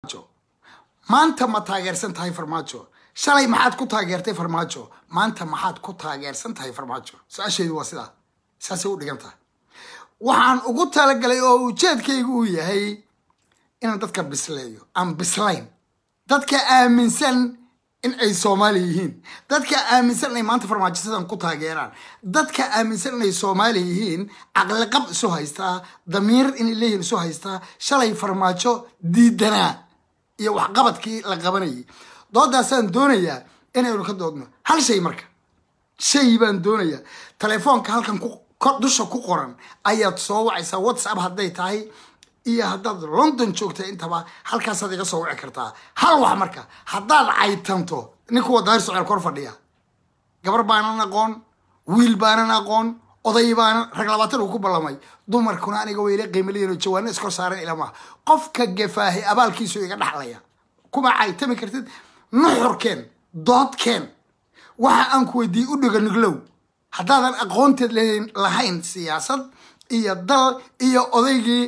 maanta ma taageersan tahay farmaajo shalay maxaad ku taageertay farmaajo maanta maxaad ku taageersan tahay farmaajo su-aasheedu waa sidaa saasay u dhigan tahay waxaan ugu talagalay oo ujeedkaygu uu yahay inaan dadka bisleeyo aan bislayn dadka aaminsan in ay soomaali yihiin dadka aaminsan inay maanta farmaajo sidan ku taageeraan dadka aaminsan inay soomaali yihiin caqliqab isu haystaa damiir inay leeyihiin isu haystaa shalay farmaajo diidanaa iyo waxqabadkii la qabanayay doodaasaan doonayaa inaynu ka doodno hal shay marka shay baan doonayaa telefoonka halkan dusha ku qoran ayaad soo wacaysaa whatsapp hadday tahay iyo haddaad london joogta intaba halkaasaad iga soo wici kartaa hal wax marka haddaad caytanto nin kuwa daahir soceel kor fadhiya gabar baanan aqoon wiil baanan aqoon oday baanan rag labaatan uu ku ballamay dumarkuna aniga wayla qiimalayan oo jawaano iskor saaran ilamaha qofka gafaahay abaalkiisu iga dhaxlaya kuma caytami kartid nuxurkeen doodkeen waxa aan ku weydiiyey u dhiga niglow haddaadan aqoonteed lahayn siyaasad iyo dal iyo odaygii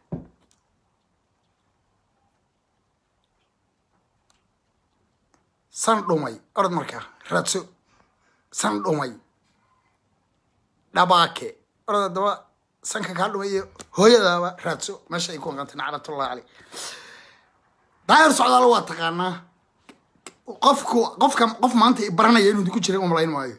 san dhumay orod markaa raadso san dhumay dhabaake orod haddaba sanka kaa dhumay iyo hooyadaaba raadso meesha ay ku aqantay naclatullahi caley daahir socdaalo waa taqaanaa qofku qofka qof maanta i baranaya inuu idinku jiray umalayn maayo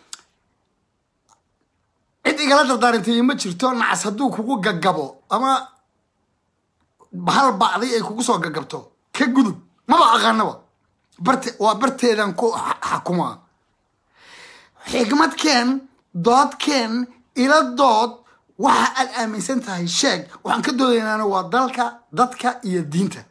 cid igala dardaarantay ma jirto nacas hadduu kugu gaggabo ama hal bacday ay kugu soo gaggabto ka gudub maba aqaanaba barte waa barteedan ku xakumaa xigmadkeen doodkeen ila dood waxa aad aaminsan tahay sheeg waxaan ka doodaynaana waa dalka dadka iyo diinta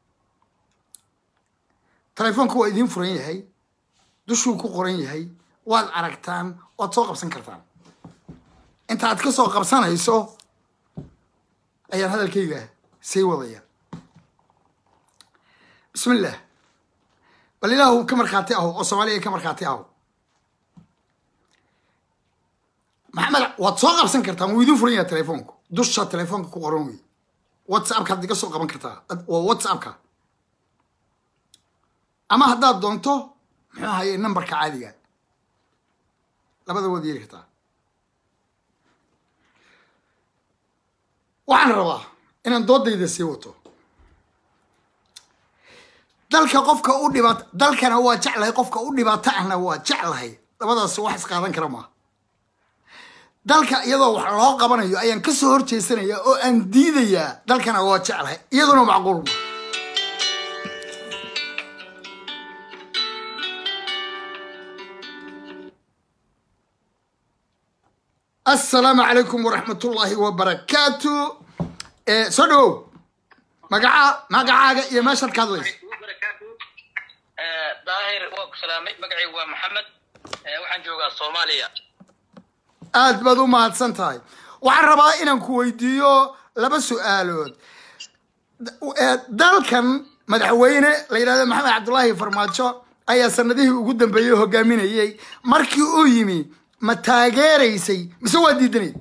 telefoonka waa idiin furan yahay dushuu ku qoran yahay waad aragtaan waad soo qabsan kartaan inta aad ka soo qabsanayso ayaan hadalkayga sii wadaya bismillah bal ilaahu ka markhaati aho oo soomaaliya ka markhaati aho maxamed waad soo qabsan kartaan wuu idiin furan yahay telefoonku dusha telefoonka ku qoran wey whatsappka had iga soo qaban kartaa waa whatsappka ama haddaad doonto muxuu ahaye numberka caadiga labada waad yeeli kartaa waxaan rabaa inaan doodayda sii wato dalka qofka u dhibaat dalkana waa jeclahay qofka u dhibaato ahna waa jeclahay labadaas wax isqaadan kara maa dalka iyadoo wax loo qabanayo ayaan kasoo horjeesanaya oo aan diidayaa dalkana waa jeclahay iyaduna macquul ma assalaamu calaykum waraxmatullaahi wabarakaatu soo dhawow magaca magacaaga iyo meeshaad ka hadlayso daahir waa ku salaamay magacaygu waa maxamed waxaan joogaa soomaaliya aad baad u mahadsan tahay waxaan rabaa inaan ku weydiiyo laba su-aalood dalkan madaxweyne la yidhahdo maxamed cabdullaahi farmaajo ayaa sanadihii ugu dambeeyey hogaaminayey markii uu yimi ma taageeraysay mise waa diidanayd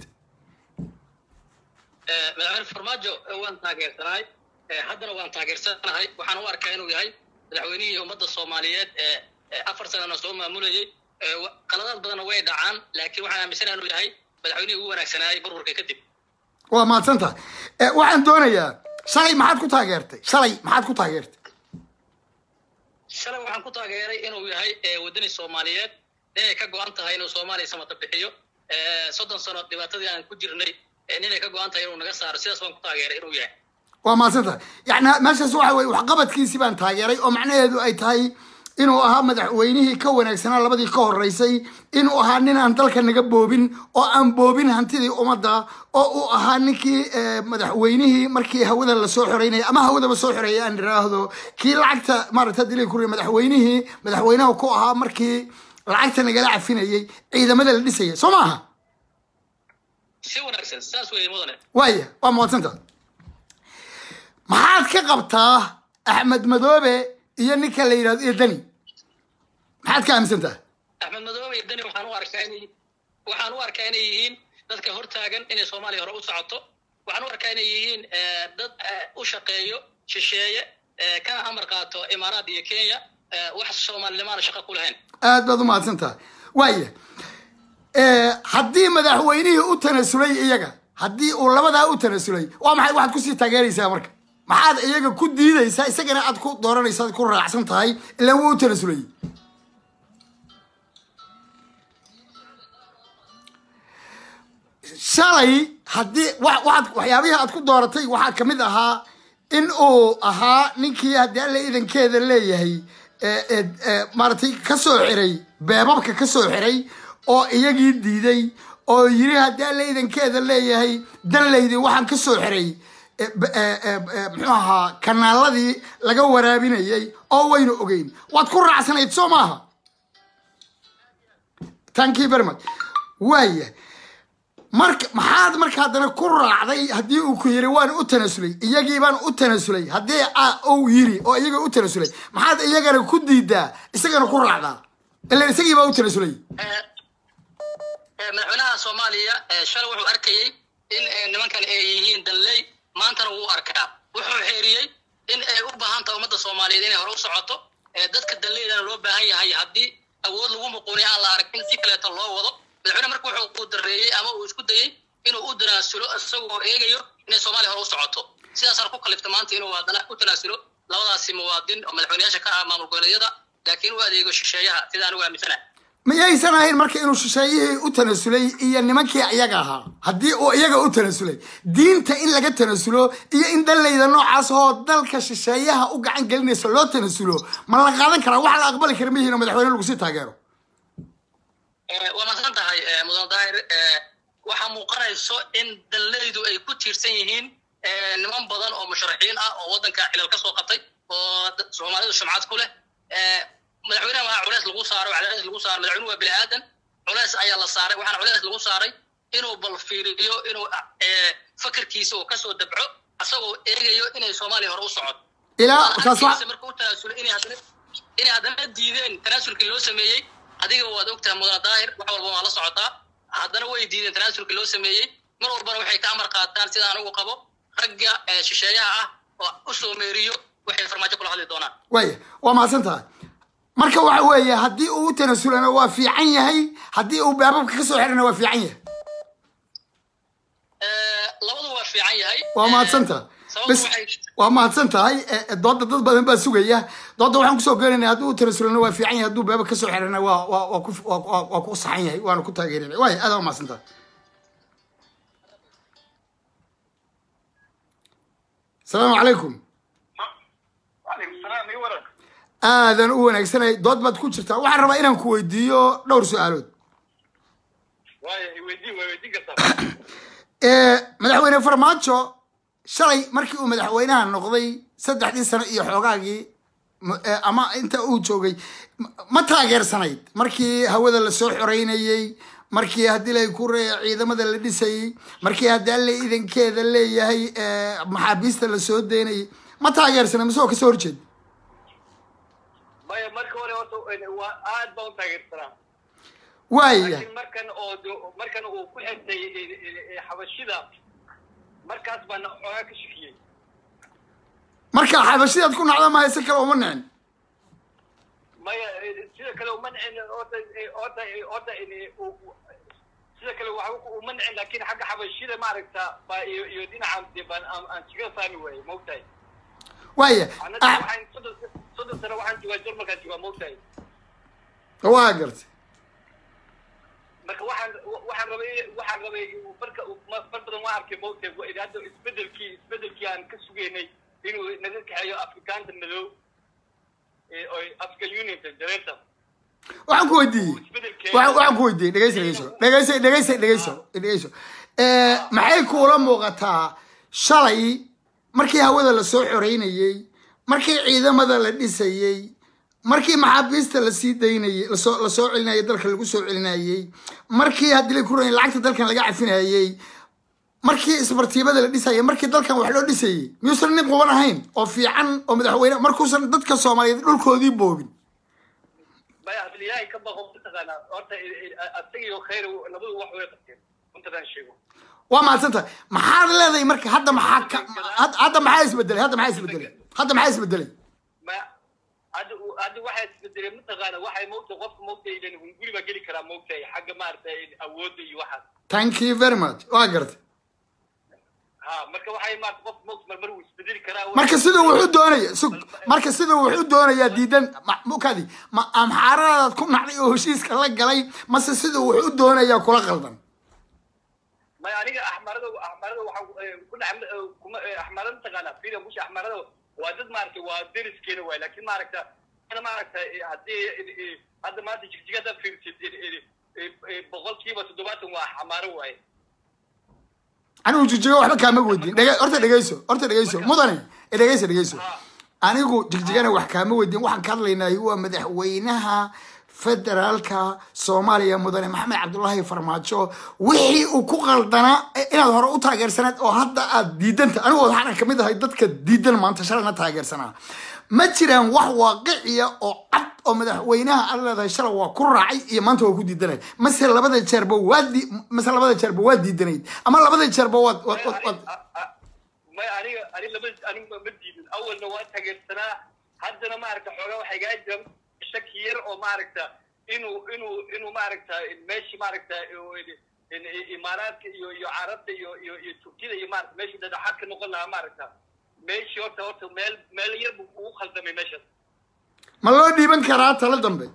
madaxweyne farmaajo waan taageersanahay haddana waan taageersanahay waxaan u arkaa inuu yahay madaxweynihii ummadda soomaaliyeed ee afar sanana soo maamulayey qaladaad badanna way dhacaan laakiin waxaan aaminsanaha inuu yahay madaxweynihii ugu wanaagsanaayay burburka kadib waa mahadsan tahay waxaan doonayaa shalay maxaad ku taageertay shalay maxaad ku taageertay shalay waxaan ku taageeray inuu yahay waddani soomaaliyeed inay ka go-an tahay inuu soomaaliya samata bixiyo soddon sano dhibaatadii aan ku jirnay inay ka go-an tahay inuu naga saaro sidaas baan ku taageeray inuu yahay waa mahadsan tahay yani meeshaas waxa weye waxqabadkiisii baan taageeray oo macnaheedu ay tahay inuu ahaa madaxweynihii ka wanaagsanaa labadii ka horeysay inuu ahaa nin aan dalka naga boobin oo aan boobin hantidii ummadda oo uu ahaa ninkii madaxweynihii markii hawada lasoo xoreynaya ama hawadaba soo xoreeyay aan iraahdo kii lacagta maaragta dili kuri madaxweynihii madaxweynaha ku ahaa markii lacagta nagala cafinayay ciidamada la dhisayay soo maaha si wanaagsan saas weeye mudane waaya waa mahadsanta maxaad ka qabtaa axmed madoobe iyo ninka la yidhahdo iyo dani maxaad ka aaminsantaha axmed madoobe iyo dani waxaan u arkaa inay waxaan u arkaa inay yihiin dadka hortaagan inay soomaaliya hore u socoto waxaan u arkaa inay yihiin dad u shaqeeyo shisheeye eh, kana amar qaato imaaraad iyo kenya eh, wax soomaalinimaana shaqo ku lahayn aad baad u mahadsan tahay waaya haddii madaxweynihii u tanasulay iyaga haddii uu labadaa u tanasulay waa maxay waxaad kusii taageeraysaa marka maxaad iyaga ku diidaysaa isagana aad ku dooranaysaa ku raacsan tahay ilaan wuu u tanasulay shalay haddii wa- waxaad waxyaabihii aad ku dooratay waxaa ka mid ahaa in uu ahaa ninkii haddii alla idankeeda leeyahay ee- ee- ee, maaragtay ka soo xiray beebabka ka soo xiray oo iyagii diiday oo yiri haddii alla idankeeda leeyahay danlaydii waxaan ka soo xiray ee, b- ee, ee, ee, muxuu ahaa kanaaladii laga waraabinayay oo waynu ogeyn waad ku raacsanayd soo maaha thank you very much waaya marka maxaad marka haddana ku raacday haddii uu ku yiri waan u tanasulay iyagii baan u tanasulay haddii a- uu yiri oo iyaga u tanasulay maxaad iyagana ku diidaa isagana ku raacdaa ilan isagii baa u tanasulay Eh, eh, madaxweynaha soomaaliya eh, shalay wuxuu arkayey in eh, nimankan ay yihiin danley maantana wuu arkaa wuxuu xeeriyey in ay u baahan tahay ummadda soomaaliyeed inay hore u socoto eh, dadka danleydana loo baahan yahay haddii awood lagu muquuniy aan la arag in si kaleeto loo wado madaxweyne marka wuxuu ku dareeyey ama uu isku dayey inuu u tanaasulo isagoo eegayo inay soomaaliya hore u socoto sidaasaan ku kaliftay maanta inuu haddana u tanaasulo labadaasi muwaadin oo madaxweyneyaasha ka ah maamul goboleedyada laakiin u adeego shisheeyaha sidaan ugu aaminsanahay miyaysan ahayn marka inuu shisheeyihii u tanasulay iyo nimankii iyaga ahaa haddii uu iyaga u tanasulay diinta in laga tanasulo iyo in dallayda noocaas oo dalka shisheeyaha u gacan gelinaysa loo tanasulo ma la qaadan karaa wax la aqbali kara mihiin oo madaxweyne lagu sii taageero Eh, waa mahadsan tahay eh, mudan daahir eh, waxaa muuqanayso in danleydu ay ku tiirsan yihiin eh, niman badan oo musharaxiin ah oo waddanka xilal ka soo qabtay oo dad- soomaalidu sumcad ku leh Eh, madaxweynaha waxaa culeys lagu saaray cadaadis lagu saaray madaxweynuhu waa bini aadan culeys ayaa la saaray waxaana culeys lagu saaray inuu bal fiiriyo inuu eh, fakarkiisa uu kasoo dabco asagoo eegayo inay soomaaliya hore u socoto ilaa taas wa arkaysa marka u tanaasulay inay haddana inay haddana diideen tanaasulkii loo sameeyey adiga waad ogtahay mudana daahir wax walba waa la socotaa haddana way diideen tanaasulkii loo sameeyey mar walbana waxay ka amar qaataan sida anigu qabo ragga eh, shisheeyaha ah oo u soo meeriyo waxay farmaajo kula hadli doonaan waaya waa mahadsan tahay marka waxa weeye haddii uu u tanasulana waa fiican yahay haddii uu baababka ka soo xirana waa fiican yahay Eh, labadu waa fiican yahay waa Eh, mahadsan tahay sababtu bas waxay waa mahadsan tahay Eh, eh, dooda dad badan baa sugaya dooda waxaan kusoo gelinaya haddii uu tanasulana waa fiican yahay hadduu baabab ka soo xirana waa waa waa ku waa waa- waa ku saxan yahay waana ku taageerinaya waaya aad waa mahadsan tahay asalaamu calaykum وعليكم السلام اي ورق aadan u wanaagsanay dood baad ku jirtaa waxaan rabaa inaan ku weydiiyo dhowr su-aalood واي ويدي ويدي قصر Eh, madaxweyne farmaajo shalay markii uu madaxweynaha noqday saddexdii sano iyo xoogaagii m- eh, ama inta uu joogay m- ma taageersanayd markii hawada lasoo xoreynayey markii haddii lay ku re ciidamada la dhisayey markii haddii alle idankeeda leeyahay eh, maxaabiista lasoo deynayay ma taageersanay mise oo kasoo horjeed maya marka hore horta waa aad baan u taageersanaa waaya laakiin markan oo do- markan uu ku xirtay e- e- e- xabashida markaas baan xoogaa ka shakiyey marka xabashidaad ku nacda mahay si kale uma nicin maya e- sida kale uma nicin horta e- horta e- horta e- u- u- sida kale waxa uma nicin laakiin xagga xabashida maaragta baa iyo iyo dhinaca dee baan aan aan jiga saami waayey maogtahay waaya annaga ah, waxaan soddon soddon sano waxaan joogaa jarmalkaan joogaa maogtahay waa gartay marka waxaan waxaan rabay waxaan rabay marka mar badan waan arkay mowtay hadda isbedelkii isbedelkii aan ka sugaynay inuu naga kaxeeyo afrikaanta madow ee oo african unionka jareerta waxaan ku weydiiyey isbedelkeeda waxaan waxaan ku weydiiyey dhegeyso dhegeyso dhegeyso dhegeyso dhegeyso dhegeyso Eh, maxay kuula muuqataa shalay markii hawada lasoo xoreynayey markii ciidamada la dhisayey markii maxaabiista lasii daynayey lasoo lasoo celinayay dalka lagu soo celinayey markii haddii la kuran lacagta dalkan laga cafinayey markii isbartiibada la dhisayay markii dalkan wax loo dhisayey miyuusan nin quban ahayn oo fiican oo madaxweyne markuusan dadka soomaaliyeed dhulkoodii boobin maya ilaahay ka baqo mataqaanaa horta asagiyo khayr labadu wax way qabteen runtadan sheego waa mahadsan tahay maxaad leedahay marka hadda maxaa ka had- hadda maxaa isbedelay hadda maxaa isbedelay hadda maxaa isbedelay ma hadda uu- hadda waxaa isbedelay mataqaana waxay moogtahay qofka moogtahay ilan guri baa geli karaa moogtahay xagga maaragtay awoodda iyo waxaas thank you very much waa gartay ha marka waxay maarata qof moogta marmar wuu isbedeli karaa marka siduu wuxuu doonaya sug marka siduu wuxuu doonayaa diidan ma- mukadi ma amxaaradaad ku nacday oo heshiiska la galay mase siduu wuxuu doonayaa kula qaldan may aniga axmarada axmarada waxaa ku dhex kuma axmarada mataqaana firia musha axmarada waa dad maaragtay waa deriskeena waay laakiin maaragta ana maaragta haddii hadda maanta jigjiga haddaad fiirsid boqolkiiba toddobaatan waa xamaaro waaye anigu jigjiga waxba kaama weydiin dhege horta dhegeyso horta dhegeyso mudane e dhegeyso dhegeyso anigu jigjigana wax kaama weydiin waxaan ka hadlaynay waa madaxweynaha federaalka soomaaliya mudane maxamed cabdullaahi farmaajo wixii uu ku qaldanaa eh, inaad hore u taageersanayd oo hadda aad diidanta anigu waxaan kamid ahay dadka diidan maanta shalayna taageersanaa ma jiraan wax waaqiciya oo cad oo madaxweynaha aad leedahay shalay waa ku raacay iyo maanta waa ku diidanay mase labada jeerba waa di- mase labada jeerba waa diidanayd ama labada jeerba waad waad waad- waad may aniga ani laba aniga ma diidin awalna waa taageersanaa haddana maaragta xoogaa waxay gaa jira shaki yar oo maaragta inuu inuu inuu maaragta meeshii maaragta imaaraadka iyo iyo carabta iyo iyo iyo turkida iyo maarata meeshii dhadhaxaad ka noqon lahaa maaragta meeshii horta horta meel meel yar buu ugu khaldamay meeshaas ma loo dhiiban karaa talo dambe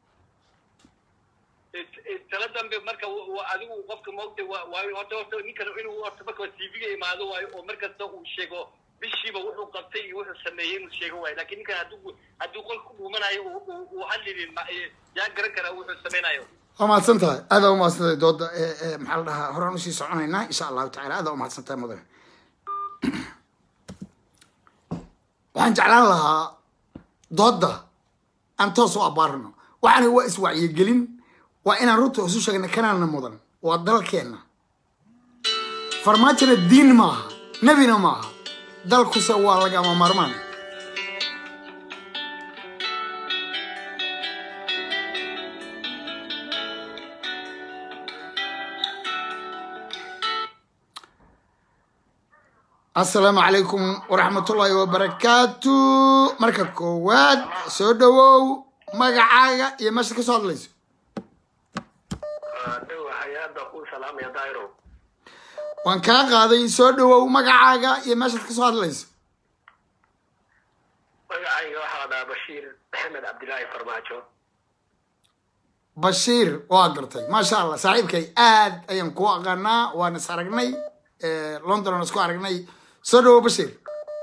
tala dambe marka wa- wa- adigu qofka moogta waa waayo horta horta ninkan inuu horta marka tv-ga imaado waayo oo markasta uu sheego bishiiba wuxuu qabtay iyo wuxuu sameeyey inuu sheego waayo lakin ninkan hadduu hadduu qolka ku dhuumanayo uu- uu uu hadlinin ma- eh, yaa garan karaa wuxuu sameynayo waa mahadsan tahay aad aa umahadsan tahay dooda ee ee maxaa la dhahaa horaan usii soconaynaa insha allahu tacala aad aa umahadsan tahay mudane waxaan jeclaan lahaa dooda aan toos u abaarno waxaana waa iswacyigelin waa inaan runta isu sheegna kanaana mudan waa dalkeenna farmaajona diin maaha nebina maaha dalkuse waa lagama maarmaan asalaamu calaykum waraxmatullaahi wabarakaatu marka koowaad soo dhawow magacaaga iyo meesha ka soo hadlayso dhow hay-adda kuu salaamaya dairo waan kaa qaaday soo dhawow magacaaga iyo meeshaad ka soo hadlayso magacayga waxaa la dhahaa bashiir maxamed cabdilaahi farmaajo bashiir waa gartay maasha allah saaxiibkay aad ayaan kuu aqaanaa waan is aragnay london aan isku aragnay soo dhawow bashiir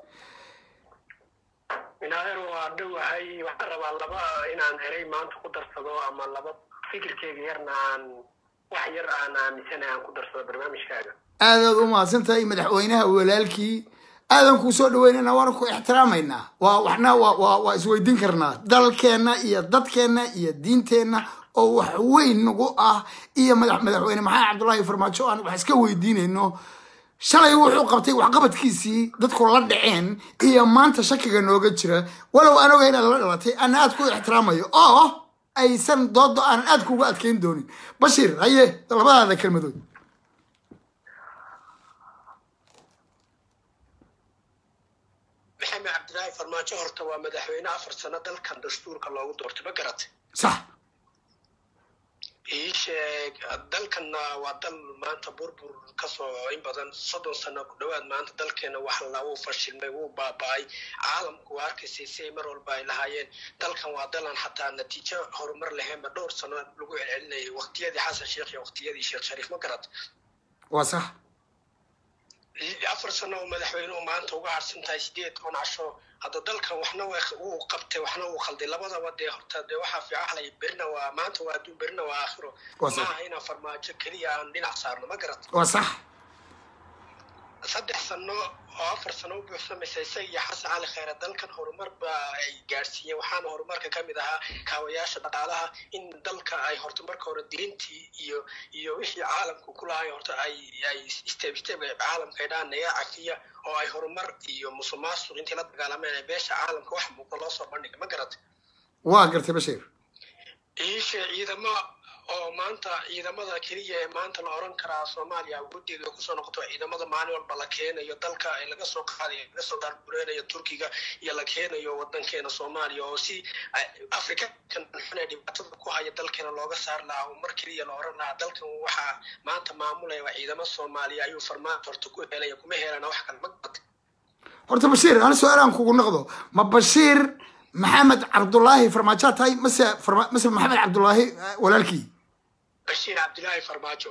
minaaher waa dhowahay waxaan rabaa laba inaan erey maanta ku darsado ama laba fikirkeyga yarna aan wax yar aan aaminsanahay aan ku darsado barnaamijkaaga aadaad u mahadsan tahay madaxweynaha walaalkii aadan kuu soo dhaweynayna waana ku ixtiraamaynaa waa waxna waa waa waa isweydiin karnaa dalkeenna iyo dadkeenna iyo diinteenna oo wax weyn nagu ah iyo madax madaxweyne maxamed cabdullaahi farmaajo aan wax iska weydiinayno shalay wuxuu qabtay waxqabadkiisii dadku la dhaceen iyo maanta shakiga nooga jira walow aan oga inaad la dhalatay ana aad ku ixtiraamayo oo aysan doodo aanan aad kuga adkeyn doonin bashiir haye labadaada kelmadood maxamed cabdilaahi farmaajo horta waa madaxweyne afar sano dalkan dastuurka loogu doortay ma garatay sax ii sheeg dalkanna waa dal maanta burbur kasoo in badan soddon sano ku dhowaad maanta dalkeena wax la wuu fashilmay wuu baaba-ay caalamku waa arkaysay si ay mar walba ay lahaayeen dalkan waa dalan xataa natiijo horumar laheenba dhowr sano lagu celcelinayay waqtiyadii xasan sheekh iyo waqtiyadii sheekh shariif ma garat waa sax afar sano oo madaxweynuhu maanta uga harsan tahay sideed on casho hadda dalkan waxna wuu qabtay waxna wuu khalday labadaba dee horta dee waxaa fiicanlay berina waa maanta waa adduun berina waa aakhiro Waa sax. maaha inaan farmaajo keliya aan dhinac saarno ma garat waa sax saddex sano oo afar sano u buuxsamaysa isaga iyo xasan cali khayre dalkan horumar ba ay gaadhsiiyeen waxaana horumarka ka mid ahaa kaawayaasha dhaqaalaha in dalka ay horta marka hore diintii iyo iyo wixii caalamku ku lahay horta ay ay step step ay caalamka ay dhaan naga cafiya oo ay horumar iyo musuqmaasuq intii la dagaalameen ay beesha caalamka wax muuqda loo soo bandhiga ma garatay waa gartay bashiir iishe ciidamo oo maanta ciidamada keliya ee maanta la oran karaa soomaaliya awoodeeda kusoo noqoto ciidamada maalin walba la keenayo dalka ee laga soo qaadayo laga soo daarbureynayo turkiga iyo la keenayo wadankeena soomaaliya oo si afrikakan xun ee dhibaatada ku haya dalkeena looga saar lahaa oo mar keliya la oran lahaa dalkan waxaa maanta maamulaya waa ciidamo soomaaliya ayuu farmaajo horta ku helaya kuma helana wax kale ma gata horta bashiir ana su-aalaan kugu noqdo ma bashiir maxamed cabdulaahi farmaajoa tahay mase farma- mase maxamed cabdulaahi eh, walaalkii bashiir cabdilaahi farmaajo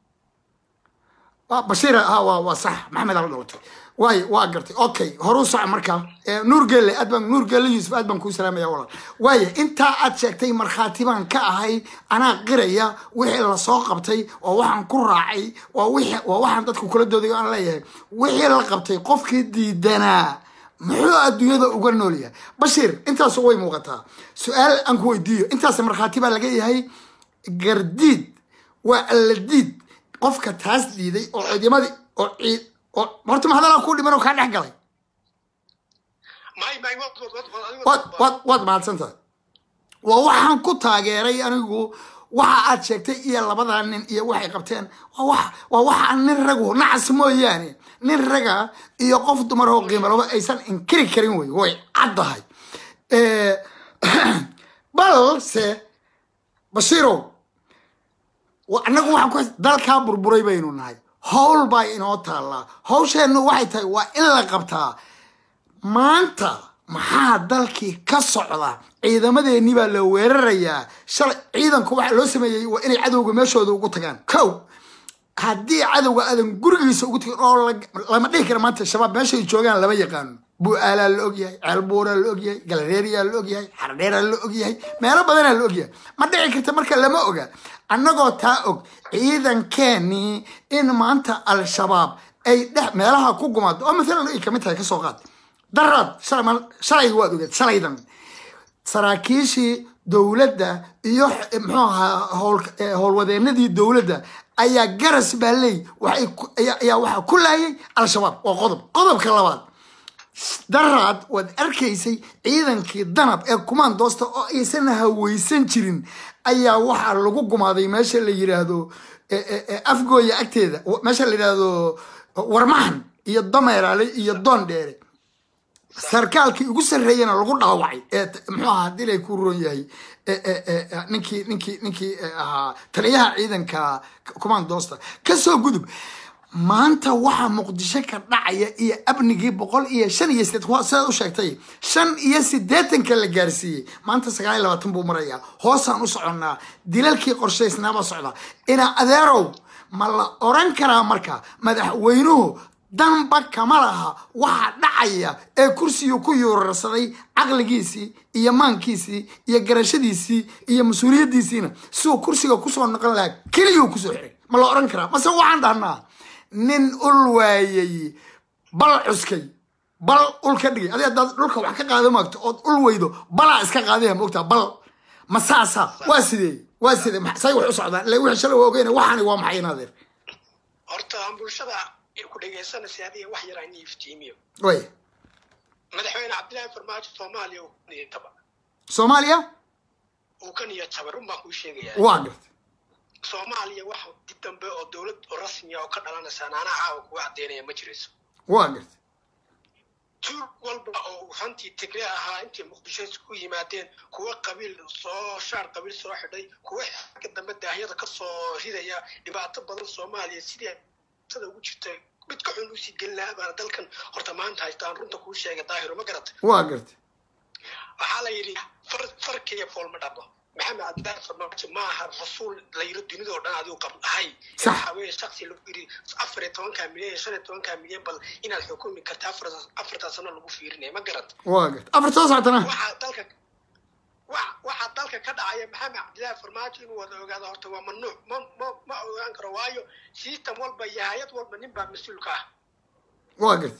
waa bashiir ha waa waa sax maxamed ala dhalatay waay waa gartay okay horu soco markaa Eh, nuur gelle aad baan nuur gelle yuusuf aad baan kuu salaamaya walaal waaya intaa aad sheegtay markhaati baan ka ahay anaa qiraya wixii lasoo qabtay oo waxaan ku raacay waa wixii waa waxaan dadku kula dooday oo aan leeyahay wixii la qabtay qofkii diidanaa muxuu adduunyada uga nool yahay bashiir intaasu way muuqataa su-aal aan ku weydiiyo intaas markhaati baa laga yahay gardiid waa alladiid qofka taas diiday oo ciidamadii oo ciid oo horta mahadalaa ku dhiman oo kaa dhex galay may may wad wad wad wad adigo waad waad waad mahadsantahay waa waxaan ku taageeray anigu waxa aad sheegtay iyo labadaa nin iyo waxay qabteen waa wax waa waxa nin ragu nacas mooyaane nin raga iyo qof dumar oo qiimalaba aysan inkiri karin wey way caddahay Eh, balse bashiirow wa- annagu waxaan ku dalkaa burburay baynu nahay howl baa inoo taallaa hawsheennu waxay tahay waa in la qabtaa maanta maxaa dalkii ka socda ciidamadeennii baa la weerarayaa shalay ciidanku waxaa loo sameeyey waa inay cadowga meeshooda ugu tagaan kow haddii cadowga aadan gurigiisa ugu tagin oo la- lama dhihi kara maanta shabaab meeshay joogaan lama yaqaano bu-aalaa la ogyahay ceelbuuraa la ogyahay galareeriyaa la ogyahay xardheeraa la ogyahay meelo badanaa la ogyahay ma dhici karta marka lama oga annagoo taa og ciidankeenii in maanta al-shabaab ay dhex meelaha ku gumaado oo maalan ay kamid tahay kasoo qaad daraad shalay ma- shalay waad ogeed shalaydan saraakiishii dowladda iyo eh, muxuu ahaa howl- eh, howlwadeenadii dowladda ayaa garas baaley waxay ku- ayaa ayaa waxaa ku laayay al-shabaab waa qodob qodobka labaad daraad waad arkaysay ciidankii danab ee kumaandoosta oo aysan haweysan jirin ayaa waxaa lagu gumaaday meesha la yiraahdo eh, eh, eh, afgooya agteeda meesha la yidhaahdo warmahan iyo dameeraale iyo doon dheere sarkaalkii ugu sarreeyana lagu dhaawacay ee t- muxuu ahaa hadii lay ku roon yahay ee- ee- ee, ee, ninkii ninkii ninkii ee, ahaa taliyaha ciidanka commandoosta kasoo gudub maanta waxaa muqdisho ka dhacaya iyo abnigii boqol iyo shan iyo sideed waa sidaad u sheegtay shan iyo siddeetanka la gaarsiiyey maanta sagaal iyo labaatan buu marayaa hoosaan u soconnaa dilalkii qorshaysnaabaa socda ina adeerow ma la oran karaa marka madaxweynuhu danba kama laha waxa dhacaya ee kursiga ku yuurarsaday caqligiisii iyo maankiisii iyo garashadiisii iyo mas-uuliyaddiisiina siduu kursiga kusoo noqon lahaa keliyuu kusoo xiray ma la oran karaa mase waxaan dhahnaa nin ul waayey bal cuskay bal ul ka dhigay adi haddaad dhulka wax ka qaado maagto ood ul weydo balaa iska qaadaya moogtaa bal ma saasa waa sidee waa sidee ma- say wax u socdaan ila wixii shalay waa ogeyna waxaani waa maxay inaadeer horta aan bulshada ku dhegaysanaysa adiga wax yar aan iftiimiyo way madaxweyne cabdilaahi farmaajo soomaaliya uu ka niyad taba soomaaliya uu ka niyad taba run baan kuu sheegayaa waa gartay soomaaliya wax dib dambe oo dowlad oo rasmiya oo ka dhalanaysa naanaa caawa kuga caddeynaya ma jirayso waa gartay tuur walba oo hantii tigre ahaa intay muqdisho isku yimaadeen kuwa qabiil soo shaar qabiil soo xidhay kuwa xagga dambe daahyada ka soo ridaya dhibaato badan soomaaliya sidii sada ugu jirta mid ka xun usii gelin lahaa baana dalkan horta maanta haystaan runta kuu sheega daahiro ma garatay waa gartay waxaa la yidhi far farkiya fool ma dhabo maxamed cabdilaahi farmaajo ma aha rasuul la yiro dunidoo dhan adigu qab ahay Sax. waxaa weeye shaksi lagu yidhi afar iyo tobankaa milyan iyo shan iyo tobankaa milyan bal inaad xukumi karta afar afartaa sano lagu fiirinaya ma garata waa gartay afar soo socotana waxaa dalka wa- waxaa dalka ka dhacaya maxamed cabdilaahi farmaajo inuu wada ogaado horta waa mamnuuc ma ma ma ogaan karo waayo system walba iyo hay-ad walba nin baa mas-uulka ah waa gartay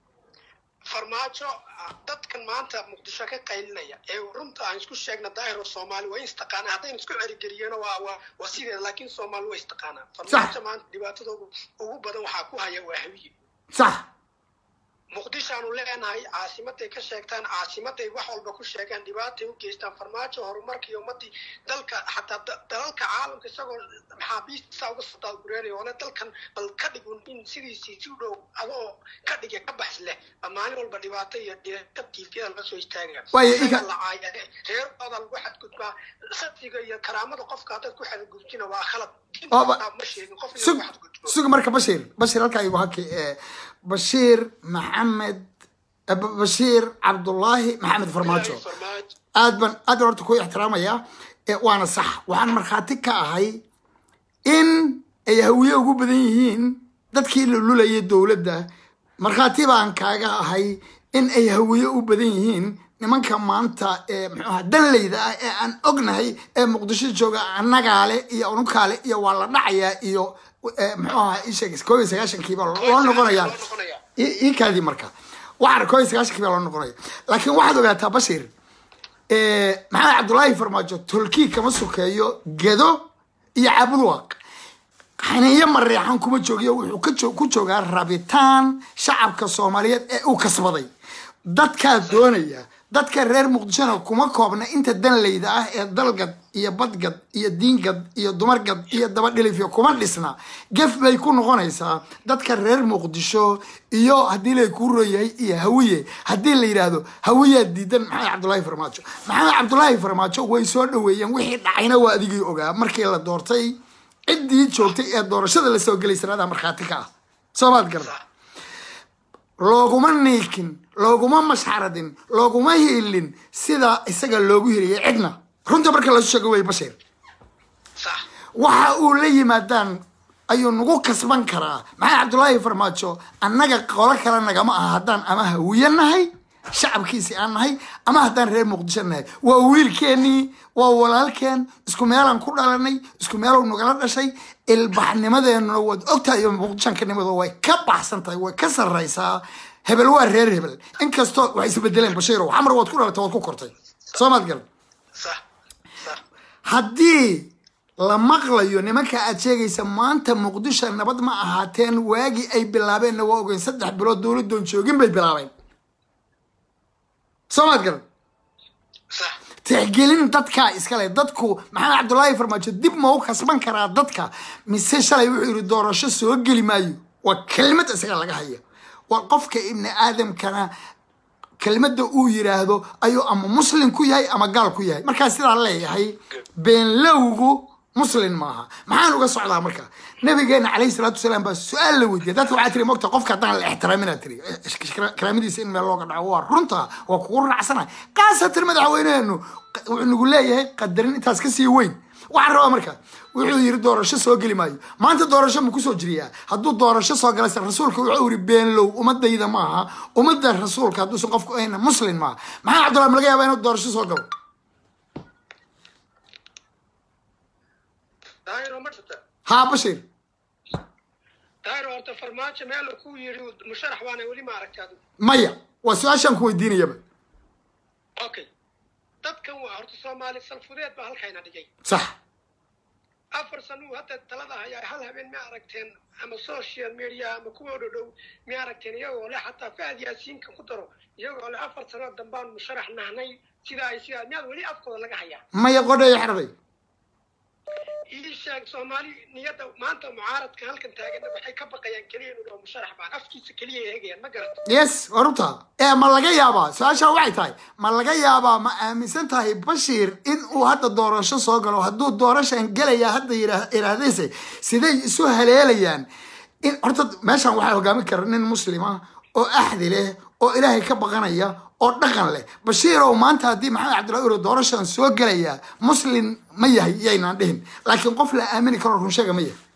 farmaajo ah, dadkan maanta muqdisho ka qaylinaya ee runta aan isku sheegna daahiro soomaali waa in istaqaanaa haddaynu isku cerigeliyeno waa waa waa sideeda laakiin soomaali waa istaqaanaa farmaajo maanta dhibaatada ugu ugu badan waxaa ku haya waa hawiye sax muqdishoaanu leenahay caasimaday ka sheegtaan caasimaday wax walba ku sheegaan dhibaatay u geystaan farmaajo horumarkii ummadii dalka xataa da- dalalka caalamka isagoo maxaabiista uga soo daadgureynaya ole dalkan bal ka dhigun in sidiisii si u dhow adoo ka dhige ka bax leh baa maalin walba dhibaato iyo dhibaato tiifiyada laga soo istaagaya Waayo, Isaga ika- la caaya reerkooda lagu xadgudbaa sadiga iyo karaamada qofka haddaad ku xadgudbtina waa khalad Diinta Waaba- xitaa ma sheegin qof in sug lagu xadgudbo sug marka bashiir bashiir halkaa igu haki ee, bashiir maxamed eh, Ba- bashiir cabdullaahi maxamed farmaajo farmaajo aad ban aad baan horta ku ixtiraamaya ee, waana sax waxaan markhaati ka ahay in ay hawiye ugu badan yihiin dadkii lululayay dowladda markhaati baan kaaga ahay in ay hawiye u badan yihiin nimanka maanta ee muxuu ahaa danleyda ah ee aan ognahay ee muqdisho jooga annagaale iyo unukaale iyo waa la dhacayaa iyo eh, muxuu ahaa isheeg koob iyo sagaashankiiba loo noqonayaa loo noqonayaa. i- ii kaadii marka waxaan koob iyo sagaashankiiba loo noqonaya laakiin waxaad ogaataa bashir Eh, maxamed cabdullaahi farmaajo tolkii kama sokeeyo gedo iyo cabudwaaq xaniyo mareexan kuma joogiyo wuxuu ka joo- ku joogaa rabitaan shacabka soomaaliyeed ee uu kasbaday dadkaa doonaya dadka reer muqdishona kuma koobna inta danleyda ah ee dalgad iyo badgad iyo diingad iyo dumargad iyo dabadhilifyo kuma dhisna gef bay ku noqonaysaa dadka reer muqdisho iyo haddii lay kuu royahay iyo hawiye haddii la yidhaahdo hawiyaa diidan maxamed cabdullaahi farmaajo maxamed cabdullaahi farmaajo way soo dhaweeyeen wixii dhacayna waa adigii ogaa markii la doortay ciddii joogtay ee doorashada lasoo gelay sanada markhaati ka ah soomaad garan looguma niikin looguma mashxaradin looguma hiilin sida isaga loogu hiliyay cidna runta marka lasu sheego wey bashir sax waxa uu la yimaadaan ayuu nagu kasban karaa maxamed cabdullaahi farmaajo annaga qolo kale nagama aha haddaan ama hawiye nahay shacabkiisi aan nahay ama haddaan reer muqdisho nahay waa wiilkeenii waa walaalkeen isku meelaan ku dhalanay isku meelow nagala dhashay ilbaxnimadeenuna waad ogtahay iyo muqdishankanimadu way ka baxsan tahay way ka sarraysaa hebel waa reer hebel inkastoo waxay isbedeleen bashiirow xamar waad ku dhalatay waad ku kortay soomaad garan sax sax haddii la maqlayo nimanka aad sheegaysa maanta muqdisho nabad ma ahaateen waagii ay bilaabeenna waa ogeyn saddex bilood dowladoon joogin bay bilaabeen soomaad garan sax tixgelin dadkaa iskale dadku maxamed cabdullaahi farmaajo dib ma u kasban karaa dadka mise shalay wuxuu yidhi doorasho soo geli maayo waa kelmad isaga laga haya waa qofka ibni aadamkana kelmadda uu yiraahdo ayuu ama muslim ku yahay ama gaal ku yahay markaa sidaa leeyahay beenlowgu muslim maaha maxaan uga socdaa marka nabigeena calayhi salaatu wasalaam baa su-aal la weydiiyay dadka waxaa tiri mogta qofka haddaan la ixtiraaminaa tiri karaamadiisa in meel looga dhaco waa runta waa kugu raacsana kaasatan madaxweyneenu wuxuu nagu leeyahay qadarin intaas kasii weyn waxaan rabaa marka wuxuu yiri doorasho soo geli maayo maanta doorasho ma kusoo jiriyaa hadduu doorasho soo galaysa rasuulka wuxuu yiri beenlow ummadayda maaha ummadda rasuulka hadduusan qofku ahayna muslim maaha maxaa cabdullahi ma laga yaabaa inuu doorasho soo galo daahiro ma jirta haa bashir daahiro horta farmaajo meel ku yidhi musharax waana weli ma aragtaa maya waa su-aashaan ku weydiinayaba okay dadkan waa horta soomaali salfudeed baa halkayna dhigay sax afar sano uu hadda talada hayaa hal habeen ma aragteen ama social media ama kuwa dhodhow ma aragteen iyagoo le xataa fahad yaasiinka ku daro iyagoo le afar sano dambaan musharax nahnay sidaa ay sidaa miyaad weli afkooda laga hayaa maya qodhaya xerday ii sheeg soomaali niyadda maanta mucaaradka halkan taagana waxay ka baqayaan keliya inuu dhaho musharax baan afkiisa keliya ay hegayaan ma garata yes waa runta ee ma laga yaabaa su-aashaa waxay tahay ma laga yaabaa ma aaminsan tahay bashiir in uu hadda doorasho soo galo hadduu doorashan gelaya hadda yira- yiraahdayse siday isu haleelayaan in horta meeshan waxaa hogaamin kara nin muslima oo axdi leh oo ilaahay ka baqanaya oo dhaqan leh bashiirow maanta haddii maxamed cabdullahi uro doorashan soo gelaya muslim ma yahay yaynaan dhihin laakiin qof la aamini karo runsheega ma yahay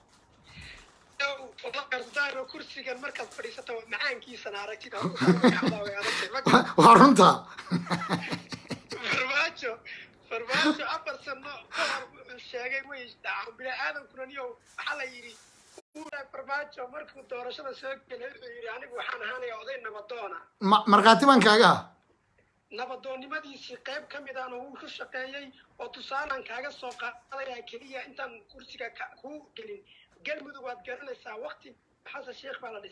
daahiro kursigan markaad fadhiisata macaankiisana aragtid ha ku farmagaxdaa way adagtay ma garata waa runta farmaajo farmaajo afar sano ka hor wuxuu sheegay way dhacaan bini aadamkuna niyo waxaa la yidhi uura farmaajo markuu doorashada soo gelay wuxuu yidhi anigu waxaan ahaanaya oday nabadoona Ma- markhaati baan kaaga ah nabadoonnimadiisii qayb ka mid ahna wuu ku shaqeeyey oo tusaalaan kaaga soo qaadaya keliya intaan kursiga ka- kuu gelin galmudug waad garanaysaa wakti xasan sheekh baa la dhisay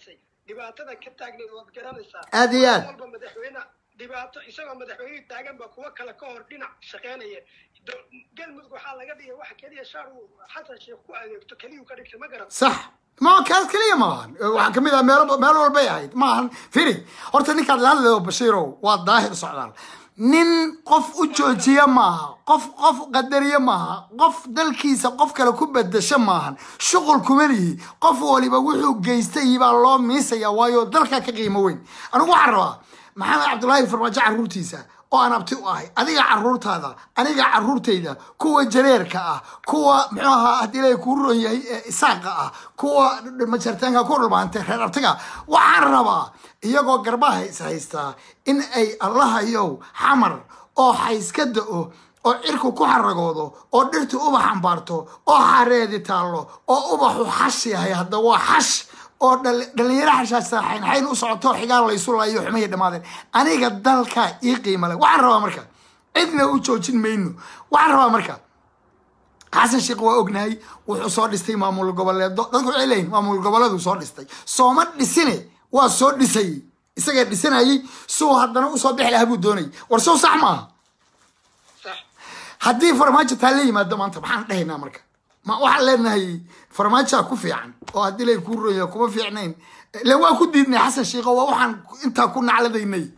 dhibaatada ka taagneed waad garanaysaa Aad iyo aad. Mar walba madaxweyne dhibaato isagoo madaxweyne taagan ba kuwa kale ka hor dhinac shaqeynaya Do- galmudug waxaa laga dhigay waxa keliya shaar uu xasan sheekh ku adeegto keliyuu ka dhigtay ma garan sax ma kaas keliya maahan waxaa kamid ah meelo meel walbay ahayd maahan firi horta ninkaad la hadlayo bashiirow waa daahir socdaal nin qof u joojiya maaha qof qof qadariye maaha qof dalkiisa qof kale ku bedasho maahan shuqul kuma lihi qof waliba wuxuu geystay baa loo miisaya waayo dalkaa ka qiimo weyn anigu waxaan rabaa maxamed cabdulaahi farmaajo caruurtiisa oo aan abti u ahay adiga caruurtaada aniga caruurtayda kuwa jareerka ah kuwa muxuu ahaa haddii ilaahay kuu ron yahay ee isaaqa ah kuwa majartaanka ku dhulmaantay reer abtiga waxaan rabaa iyagoo garbaha is haystaa in ay allahayow xamar oo xayska da-o oo cirku ku xaragoodo oo dhirtu ubax ambaarto oo xareedi taallo oo ubaxu xash yahay hadda waa xash oo dhal- dhalinyaro xashaasa xaynxayn u socoto xigaan laysu laayo xumihii dhammaadeen aniga dalkaa ii qiima leh waxaan rabaa marka cidna u joojin mayno waxaan rabaa marka xasan sheekh waa ognahay wuxuu soo dhistay maamul goboleedo dadku waxay leeyihin maamul goboleedu soo dhistay sooma dhisine waa soo dhisay isagaa dhisanayay suu haddana usoo bixi lahaa buu doonayay war sow sax maaha sax haddii farmaajo taa la yimaado maanta maxaan dhahaynaa marka ma waxaan leenahay farmaajaa ku fiican oo haddii lay kuu roya kuma fiicnayn le waa ku diidnay xasan sheekho waa waxaan intaa ku nacladaynay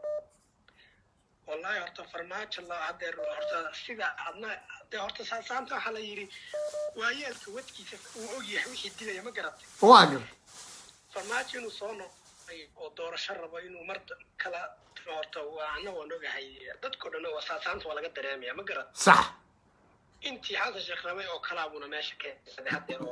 wallahi horta farmaajo la hadeer horta sida adna de horta saasaanta waxaa la yidhi waayeelka wadkiisa uu ogyahay wixii dilaya ma garatay waa gar farmaajo inuu soo noqday oo doorasho rabo inuu mar kala horta waa ana waan ogahay dadkao dhan waa saasaanta waa laga dareemaya ma garat sax intii xasan sheekh rabay oo kalaabuna meesha keensaday hadeer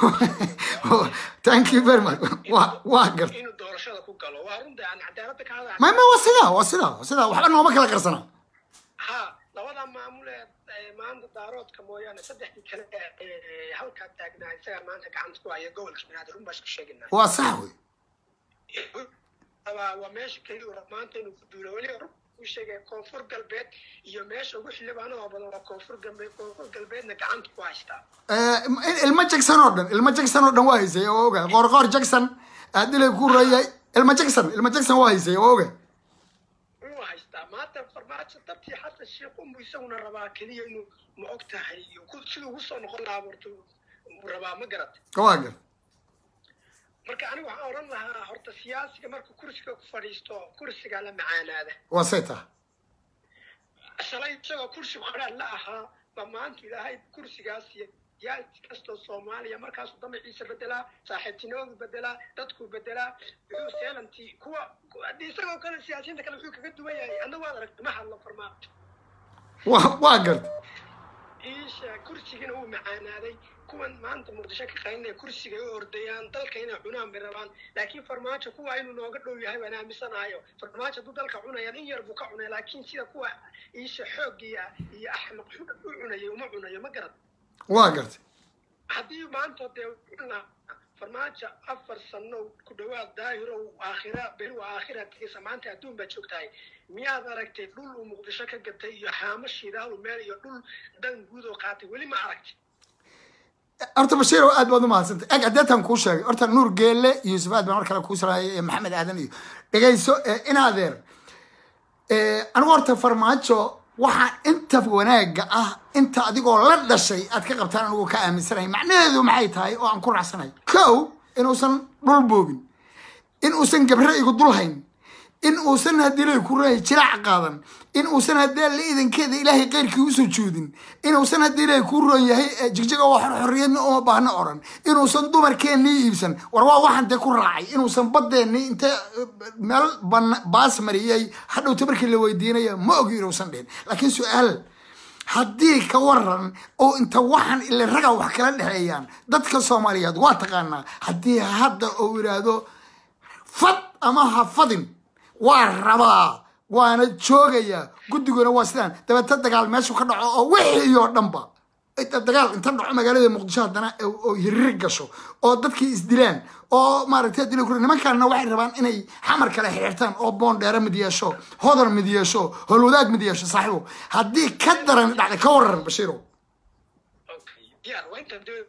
oo thank you very much waa waa gar inuu doorashada ku galo waa runta aan cadaaladda ka hada ma ma waa sidaa waa sidaa waa sidaa waxba nooma kala qarsana ha labada maamul ee ee maanta daaroodka mooyaane saddexdii kale ee halkaa taagnaa isagaa maanta gacanta ku haya gobolka banaadir run baa isku sheeginaa waa sax wey waa waa meesha keliya uu maanta inuu ku duulo weliba run uu sheegay koonfur galbeed iyo meesha ugu xildhibaanada badan waa koonfur galbeed koonfur galbeedna gacanta ku haystaa Eh, ilmo jackson oo dhan ilmo jackson oo dhan waa haysay oo oga qoorqoor jackson haddii lay kuu royay ilmo jackson ilmo jackson waa haysay oo oga wuu haystaa maanta farmaajo dartii xasan sheekh unbu isaguna rabaa keliya inuu ma og tahay ku- siduu ugu soo noqon lahaa horta uu rabaa ma garat waa gar marka aniga waxaan odhan lahaa horta siyaasiga marka kursiga ku fadhiisto kursigaa la macaanaada waa say taha shalay isagoo kursi qoraal la ahaa ba maanta ilaahay kursigaas iyo siyaasi kastoo soomaaliya markaasuu damaciisa bedelaa saaxiibtinimadu bedelaa dadkuu bedelaa wuxuu seelantii kuwa ku- haddii isagoo kale siyaasiyiinta kale wuxuu kaga duwan yahay anna waad aragta ma hadlo farmaajo waa waa gar iisha kursigana wuu macaanaaday kuwan maanta muqdisho ka qaynaya kursigay u ordayaan dalka inay cunaan bay rabaan laakiin farmaajo kuwa inuu nooga dhow yahay waan aaminsanahayo farmaajo hadduu dalka cunayaan in yar buu ka cunay laakiin sida kuwa iisha xoog iyo iyo axmaq xun u cunayay uma cunayo ma garad waa gartay haddii maanta dee cuna farmaajo afar sano ku dhawaad daahirow aakhira beri waa aakhira tegeysa maanta adduun baa joogtahay miyaad aragtay dhul uu muqdisho ka gatay iyo haamo shidaalu meel iyo dhul dan guud oo qaatay weli ma aragtay horta bashiirow aad baad u mahadsantay eg adeetan kuu sheegay horta nuur geelle iyo yusuf aad baan mar kale kuu salaayay iyo maxamed aadan iyo dhegayso eh, in adeer Eh, anigu horta farmaajo waxaa inta wanaaga ah inta adigoo la dhashay aad ka qabtaan anigu ka aaminsanahay macnaheedu maxay tahay oo aan ku raacsanahay kow inuusan dhul boobin in uusan gabre igu dul hayn in uusan haddii lay ku reey jilaac qaadan in uusan haddii la idankeeda ilaahay keyrkii u sujuudin inuusan haddii lay ku roon yahay eh, jigjiga waa xor xorriyadna uma baahna oran inuusan dumarkeennii iibsan war waa waxaan dee ku raacay inuusan badeennii intee eh, meel ban- baas mariyay hadhowta markii la weydiinaya ma ogi inuusan dhihin laakiin su-aal haddii ka waran oo inta waxaan ile raga wax kala dhexeeyaan dadka soomaaliyeed waa taqaanaa haddii hadda uu yidhaahdo fad ama ha fadin waa rabaa waana joogayaa guddiguna waa sidaan dabeeta dagaal meeshu ka dhaco oo wixii oo dhanba inta dagaal inta dhaco magaalada muqdisho haddana oo- oo hirir gasho oo dadkii isdilaan oo maaragtay dila kure nimankaana waxay rabaan inay xamar kale xirxirtaan oo boondheere mid yeesho hodar mid yeesho holwadaag mid yeesho saaxiibo haddii ka daran dhacday ka waran bashiirow Okay. diyaar waa intaan doonaa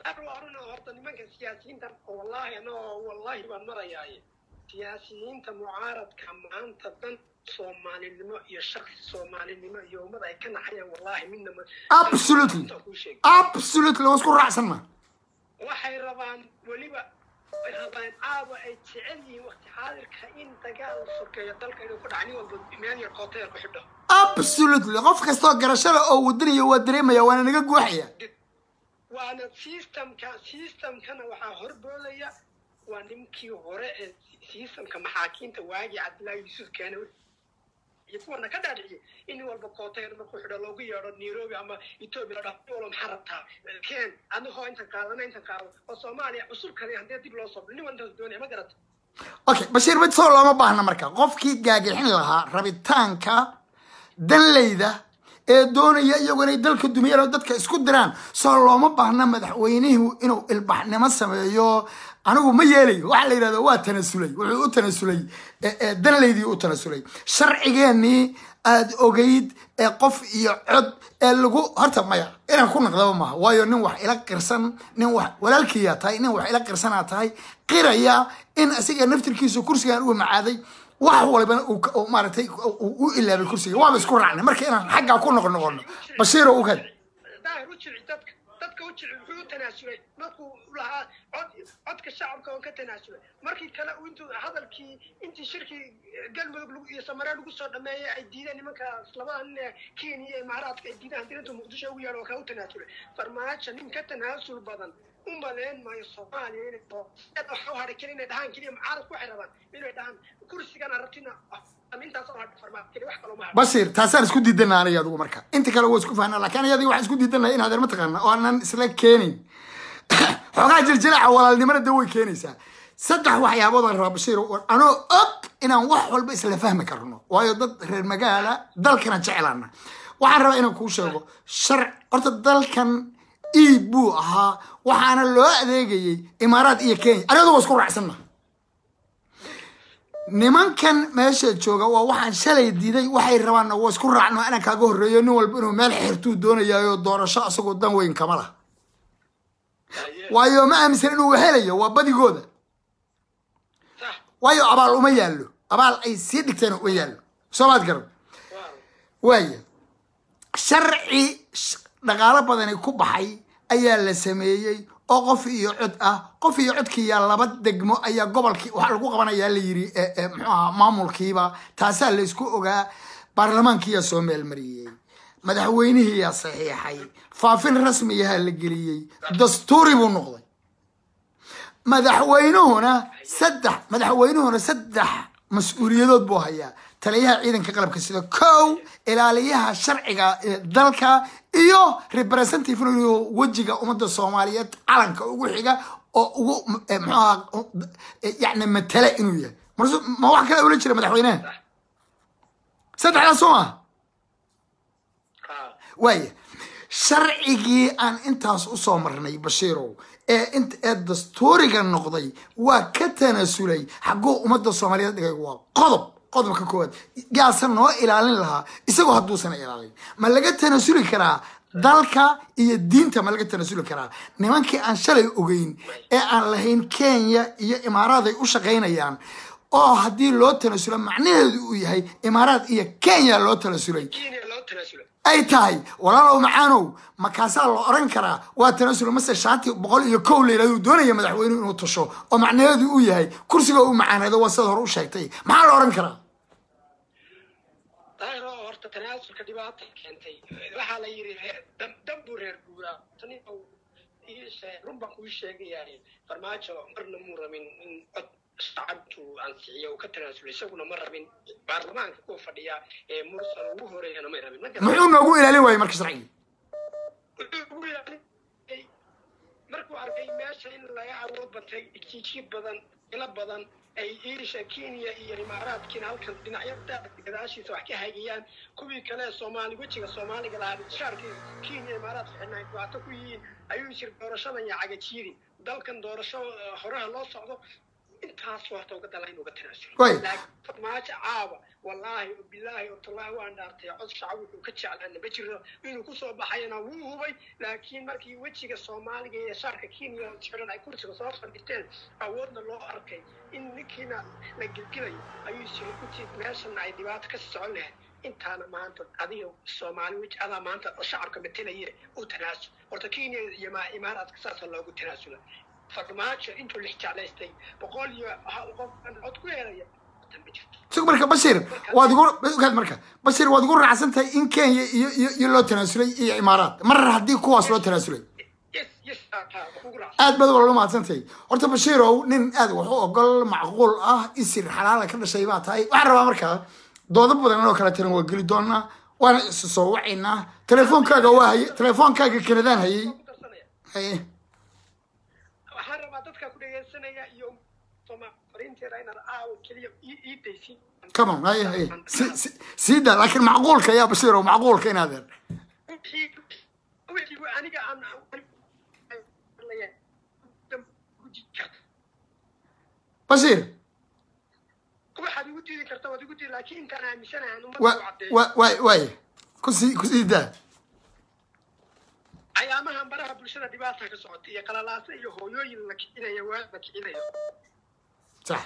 aruna horta nimanka siyaasiyiinta wallahi anagoo wallahi baan marayaaye siyaasiyiinta mucaaradka maanta dan soomaalinimo iyo shaksi soomaalinimo iyo ummad ay ka naxayaan wallahi midna ma absolutely Intaan kuu sheegay. absolutely waa isku raacsan ma waxay rabaan weliba way rabaan caawa ay jecel yihiin waqti xaadirka in dagaal sokeeyo dalka inuu ku dhaca nin walba meel yar koota yar ku xidho absolutely qof kastoo garashada oo wadanayo waa dareemaya waana naga guuxaya waana systemka systemkana waxaa horboodaya waa ninkii hore ee systemka maxaakiinta waagii cabdillaahi yuusuf keene iyo kuwana ka dhaadhiciyay in nin walba kootayr markuu xidho loogu yeedho nairobi ama ethiopia la dhaho nin walba maxaa rabtaa ken adigoo intan qaadana intan qaado oo soomaaliya cusub kale haddii dib loo soo nin walba intaas doonaya ma garata okay bashiir mid soo looma baahna marka qofkii gaagixin lahaa rabitaanka danleyda ee doonaya iyagu inay dalka dumiyaan oo dadka isku diraan soo looma baahna madaxweynuhu inuu ilbaxnimo sameeyo anigu ma yeelayo waxaa la yidhahda waa tanasulay wuxuu u tanasulay ee- ee danleydii u tanasulay sharcigeenii aad ogeyd ee qof iyo cod ee lagu horta maya inaan ku naqdaba maaha waayo nin wax ila qirsan nin wax walaalkiyaa tahay nin wax ila qirsanaa tahay qiraya in asiga naftirkiisu kursigan uu macaaday wax walibana uu ka- uu maaragtay uu u ilaabay kursiga waaba isku raacnay marka inaan xaggaa ku noqon noqono bashiiro ukan daahir u jilci dadka dadka u jilci wuxuu u tanaasulay markuu lahaa cod codka shacabka oo ka tanaasulay markii kale uu intuu hadalkii intii shirkii galmudug lagu- iyo samaree lagu soo dhameeyay ay diideen nimankaas labada nin ee kenya iyo imaaraadka ay diideen haddii intuu muqdisho ugu yeedho oo kaa u tanaasulay farmaajo nin ka tanaasul badan u maleyn maayo soomaaliya inay waxa u hadhay keli inay dhahaan keliya mucaaradku waxay rabaan inay dhahaan kursigan arabtina intaas oo hadhay farmaajo keli wax kaloo ma hadho bashir taasaan isku diidana aniga adigu marka inta kale waa isku fahnaa laakiin ayadii waxaan isku diidanahay in adeer mataqaana oo aanan isla keenin xoogaa jirjiraca walaalnimada de way keenaysaa saddex waxyaabood aan rabaa bashiir oo anoo og inaan wax walba isla fahmi karno waayo dad reer magaala dalkana jecelana waxaan rabaa inaan kuu sheego sharc horta dalkan iib buu ahaa waxaana loo adeegayay imaaraad iyo kenya anigadu waa isku raacsanna nimankan meesha jooga waa waxaan shalay diiday waxay rabaanna waa isku raacno inaan kaaga horreeyo nin walba inuu meel xirtuu doonayaayo doorasho asagoo dan weyn kama lah waayo ma aaminsan inuu helayo waa badigooda sax waayo abaal uma yaallo abaal ay sii dhigteen uma yaallo soo maad garan waaw waaya sharci sh- dhaqaalo badani ku baxay ayaa la sameeyey oo qof iyo cod ah qof iyo codkiiyaa laba degmo ayaa gobolkii waxaa lagu qabanayaa la yiri e- e, muxuu ahaa maamulkiiba taasaa la isku ogaa baarlamaankiyaa soo meelmariyey madaxweynihiyaa saxiixay faafin rasmiyaha la geliyey dastuuri buu noqday madaxweynuhuna saddex madaxweynuhuna saddex mas-uuliyadood buu hayaa taliyaha ciidanka qalabka sida kow ilaaliyaha sharciga ee dalka iyo representative inuu yahay wejiga ummadda soomaaliyeed calanka ugu xiga oo ugu eh, muxuu ahaa eh, yacni matale inuu yahay marsu ma wax kale ula jira madaxweynaha saddexdaas soo maha waaya sharcigii aan intaas usoo marnay bashiirow ee int ee dastuuriga noqday waa ka tanasulay xagguu ummadda soomaaliyeed dhigay waa qodob qodobka koowaad yaasa noo ilaalin lahaa isagoo hadduusan ilaalin ma laga tanasuli karaa dalka iyo diinta ma laga tanasuli karaa nimankii aan shalay ogeyn ee aan lahayn kenya iyo imaaraad ay u shaqaynayaan oo haddii loo tanasulo macnaheedu uu yahay imaaraad iyo kenya loo tanasulay kenya loo tanaasulay ay tahay walaalow macaanow makaasaa la oran karaa waa tanasul mase shaati boqol iyo kow la yidhahdo uu doonaya madaxweynuhu inuu tasho oo macnaheedu uu yahay kursiga uu macaaneedo waa sida hore u sheegtay maxaa la oran karaa daahir oo horta tanaasulka dhibaata keentay waxaa la yidhi reer dam- dam buu reer guuraa tani oo ii sheeg run baan kuu sheegayaa farmaajo marna muu rabin in cod shacabtu ansixiyo uu ka tanaasulay isaguna ma rabin baarlamaanka kuwa fadhiya ee mursal ugu horeeyana may rabin ma garan muxuu noogu ilaalin waayey marka sharcigii wuxuu ugu ilaaliyay markuu arkay meesha in laga awood batay jijiid badan ilo badan ay iisha kenya iyo imaaraadkiina halkan dhinacyada gadaashiisa wax ka hagiyaan kuwii kale soomaali wejiga soomaaliga lahaa shaarkii kenya imaaraadka xidhnay dhibaato ku yihiin ayuu jir doorashadan iyo cagajiiri dalkan doorasho eh, horaha loo socdo intaas horta uga dala in uga tanaasulo Way. laakiin farmaajo caawa wallaahi bilaahi watallahi waan dhaartay cod shacab wuxuu ka jeclaana ma jiro inuu kusoo baxayana wuu hubay laakiin markii wejiga soomaaliga iyo shaarka kenya xiran ay kursiga soo fadhiteen awoodna loo arkay in ninkiina la gelgelayo ayuu siri intii meeshana ay dhibaato ka socon lahayd intaana maanta adiga soomaali weji adaa maanta oo shacabka matelaye u tanaasul horta kenya iyo ma- imaaraadka saasa loogu tanaasula farmaajo intuu lix jeclaystay boqol iyo hal qof aan cod ku helaya horta ma jirto sug marka bashir waad igu ogaad marka bashir waad igu raacsan tahay in kenya iyo iyo iyo loo tanaasulay iyo imaaraat mar haddii kuwaas loo tanaasulay yes yes aa taa kugu raacsan aad baad wala mahadsantahay horta bashiirow nin aad wax u ogol macquul ah isir xalaala ka dhashay baa tahay waxaan rabaa markaa doodo badan oo kale tiran waa geli doonaa waana isu soo wacaynaa telefoonkaaga waa hayay telefoonkaaga kanadaan hayay ku darsanaya haye waxaan rabaa dadka ku dhegeysanaya iyo soma fariinteeda inaad aawo keliya ii ii daysin come on haye haye Si- si- sii daa laakiin macquulka yaa bashiirow macquulka inaad er wixii wixii aniga aan bashiir waxaad igu diidi karta waad igu diidi laakiin intaan aaminsanahay aan wa ummadda u caddeeyo wa waay waay kusii kusii daa cayaamahan baraha bulshada dhibaata ka socota iyo qalalaasa iyo hooyooyin la kicinaya waa la kicinayo sax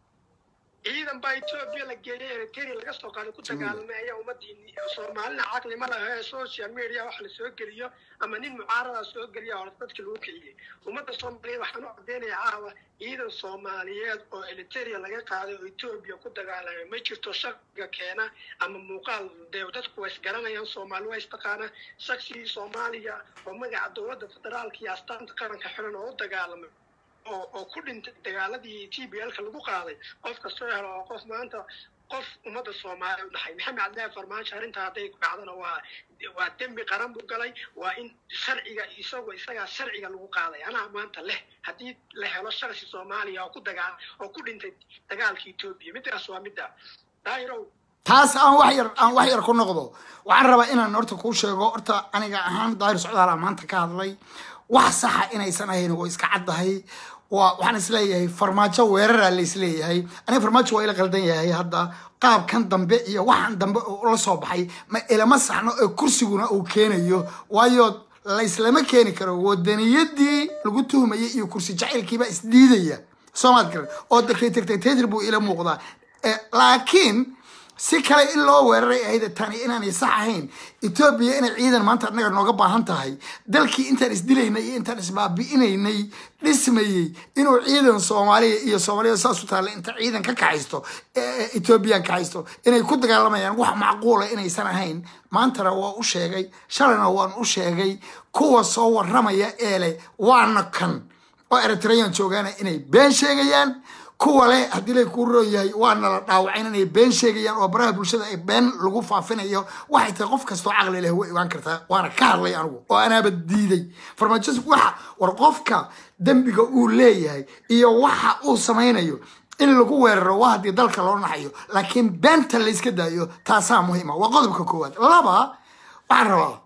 ciidan baa etoobiya la geeyay eritrea laga soo qaaday ku dagaalamay ayaa ummadii soomaalina caqli ma laha ee social media wax la soo geliyo ama nin mucaarada soo geliya hore dadka lagu kiciyey ummadda soomaaliyeed waxaan u cadeynayaa caawa ciidan soomaaliyeed oo eritrea laga qaaday oo etoobiya ku dagaalamay ma jirto shakiga keena ama muuqaal dee dadku way isgaranayaan soomaali waa istaqaana shaksigii soomaaliya oo magaca dowladda federaalka iyo astaanta qaranka xiran oo u dagaalamay oo oo ku dhintay dagaaladii t b l-ka lagu qaaday qof kastoo helo oo qof maanta qof ummadda soomaaliya u dhaxay maxamed cabdillaahi farmaajo arrintaa hadday ku dhacdana waa waa dembi qaran buu galay waa in sharciga isagoo isagaa sharciga lagu qaaday anaa maanta leh haddii la helo shaksi soomaaliya oo ku dagaa oo ku dhintay dagaalka etoobiya midaas waa midda daahirow taas aan wax yar aan wax yar ku noqdo waxaan rabaa inaan horta kuu sheego horta aniga ahaan daahir socdaala maanta ka hadlay wax saxa inaysan ahayn oo iska caddahay waa waxaan isleeyahay farmaajo weeraraa la isleeyahay aniga farmaajo waa ila qaldan yahay hadda qaabkan dambe iyo waxaan dambe oo la soo baxay ma ilama saxno ee kursiguna uu keenayo waayo layslama keeni karo wadaniyadii lagu tuhmayay iyo kursi jacaylkiiba isdiidaya soomaad garan oo dictator buu ila muuqdaa Eh, laakiin si kale in loo weeraray ahayd tani inaanay sax ahayn etoobiya inay ciidan maanta annaga nooga baahan tahay dalkii intaan isdilaynay iyo intaan isbaabi'inaynay dhismayey inuu ciidan soomaaliya iyo soomaaliyada saas u taalla inta ciidan ka kaxaysto ee etoobiyan kaxaysto inay ku dagaalamayaan wax macquula inaysan ahayn maantana waa u sheegay shalayna waan u sheegay kuwa soo waramaya ee leh waana kan oo eritrean joogaana inay been sheegayaan kuwa leh haddii lay kuu roon yahay waana la dhaawacayn inay been sheegayaan oo baraha bulshada ay been lagu faafinayo waxay tahay qof kastoo caqli leh way ogaan kartaa waana ka hadlay anigu oo anaaba diiday farmaajo waxa war qofka dembiga uu leeyahay iyo waxa uu samaynayo in lagu weeraro waa haddii dalka loo naxayo laakiin beenta layska daayo taasaa muhiima waa qodobka koowaad laba waxaan rabaa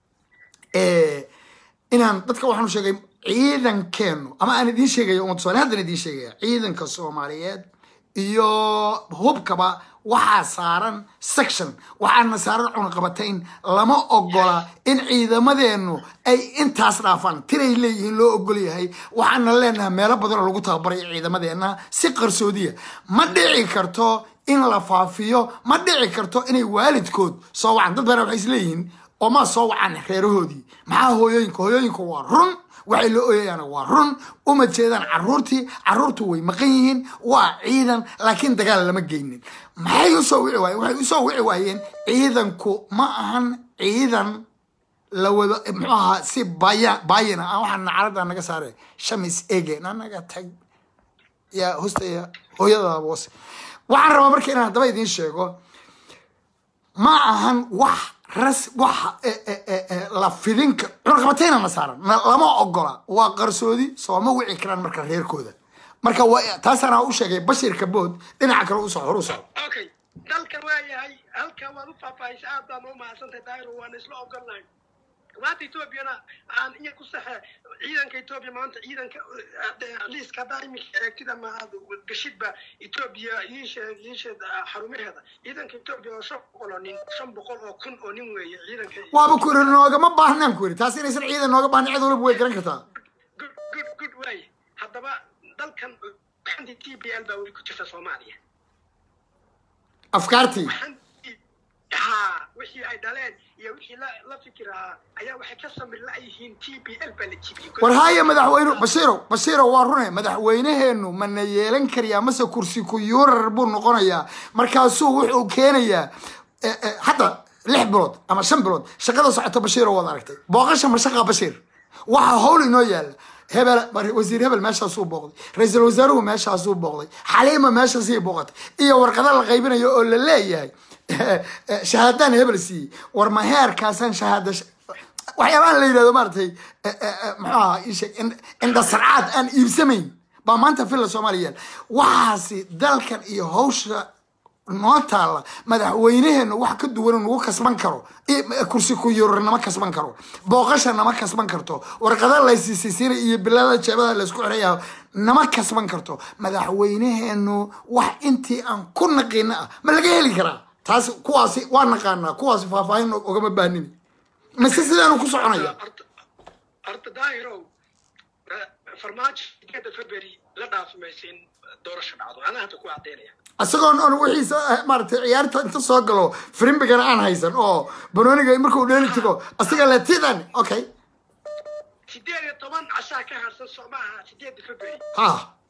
eh, inaan dadka waxaanu sheegay ciidankeenu ama aan idiin sheegaya umad soomali haddan idiin sheegaya ciidanka soomaaliyeed iyo hubkaba waxaa saaran section waxaana saaran cunaqabatayn lama ogola in ciidamadeenu ay intaas dhaafaan tiray leeyihiin loo ogol yahay waxaana leenahay meelo badan oo lagu tababarayo ciidamadeena si qarsoodiya ma dhici karto in la faafiyo ma dhici karto inay waalidkood soo wacan dad badan waxay isleeyihiin oo ma soo wacan reerahoodii maxaa hooyooyinka hooyooyinka waa run waxay la ooyayaan waa run uma jeedaan caruurtii caruurtu way maqan yihiin waa ciidan laakiin dagaal lama geynin maxay usoo wici waayeen waxay usoo wici waayeen ciidanku ma ahan ciidan la wado muxuu ahaa si baya baayina ah waxaa nacalada naga saare shamis ege nanaga tag yaa hostaya hooyada boos waxaan rabaa marka inaan haddaba idiin sheego ma ahan wax ras wax eh, eh, eh, eh, la fidinka cunaqabatayna na saaran na- lama ogola waa qarsoodi sooma wici karaan marka reerkooda marka waa taasaana u sheegay bashirka bood dhinaca kale u soco hor u soco okay dalkan waa yahay halkan waad u faahfaahisa aad baan u mahadsantahay daahir waan isla ogolnahay maanta etoobiyana aan iya ku saxe ciidanka etoobiya maanta ciidanka liiska haddaa iminka eegtid ama aad gashidba etoobiya iisheeg iisheed xarumaheeda ciidanka etoobiya oo shan boqol oo nin shan boqol oo kun oo nin weeye ciidanka waaba ku iri noogama baahnaan ku iri taas inaysan ciidan nooga baahna cid waliba way garan kartaa good good good waaye haddaba dalkan xanti t b l baa weli ku jirta soomaaliya afkaartii xanti ha wixii ay dhaleen iyo wixii la la fikir ahaa ayaa waxay ka samir la-yihiin t b l baa la jibiyey war haya madaxweyne bashiirow bashiirow waa rune madaxweyneheenu mana yeelan karayaa mase kursi ku yuurar buu noqonayaa markaasuu wuxuu keenayaa eh, eh, hadda lix bilood ama shan bilood shaqada socota bashiirow waad aragtay booqasha ma shaqa bashiir waxaa howl inoo yaala hebel mar- wasiir hebel meeshaasuu booqday ra-iisul wasaaruhu meeshaasuu booqday xaliima meeshaasii booqatay iyo warqado la qaybinayo oo la leeyahay shahaadaan hebel siiyey war ma heerkaasaan shahaada waxyaabahan la yidhahdo maaragtay eh, eh, eh, muxuu ahaa ii sheeg ind- indhasarcaad aan iibsamayn baa maanta villa soomaaliya yaal waxaasi dalkan iyo hawsha noo taalla madaxweyneheenu wax ka duwan nagu kasban karo i- kursi ku yurur nama kasban karo booqasha nama kasban karto warqada laysiisiisiina iyo bilada jeebada laysku xirayaa nama kasban karto madaxweyneheenu wax intii aan ku naqiina ah ma laga heli karaa taas kuwaasi waa naqaanaa kuwaasi faahfaahin ogama baahnini mise sidaanu ku soconaya horta horta daahirow eh, farmaajo sideeda february la dhaafi maysa in doorasho dhacdo anaa hadda ku caddaynaya isagoon on wixiisa eh, maaragtay ciyaarta inta soo galo frimbigana aan haysan oo banooniga markuu dheeli tago asiga letidan okay sideed iyo toban cashaa ka harsan soo maaha sideeda february ha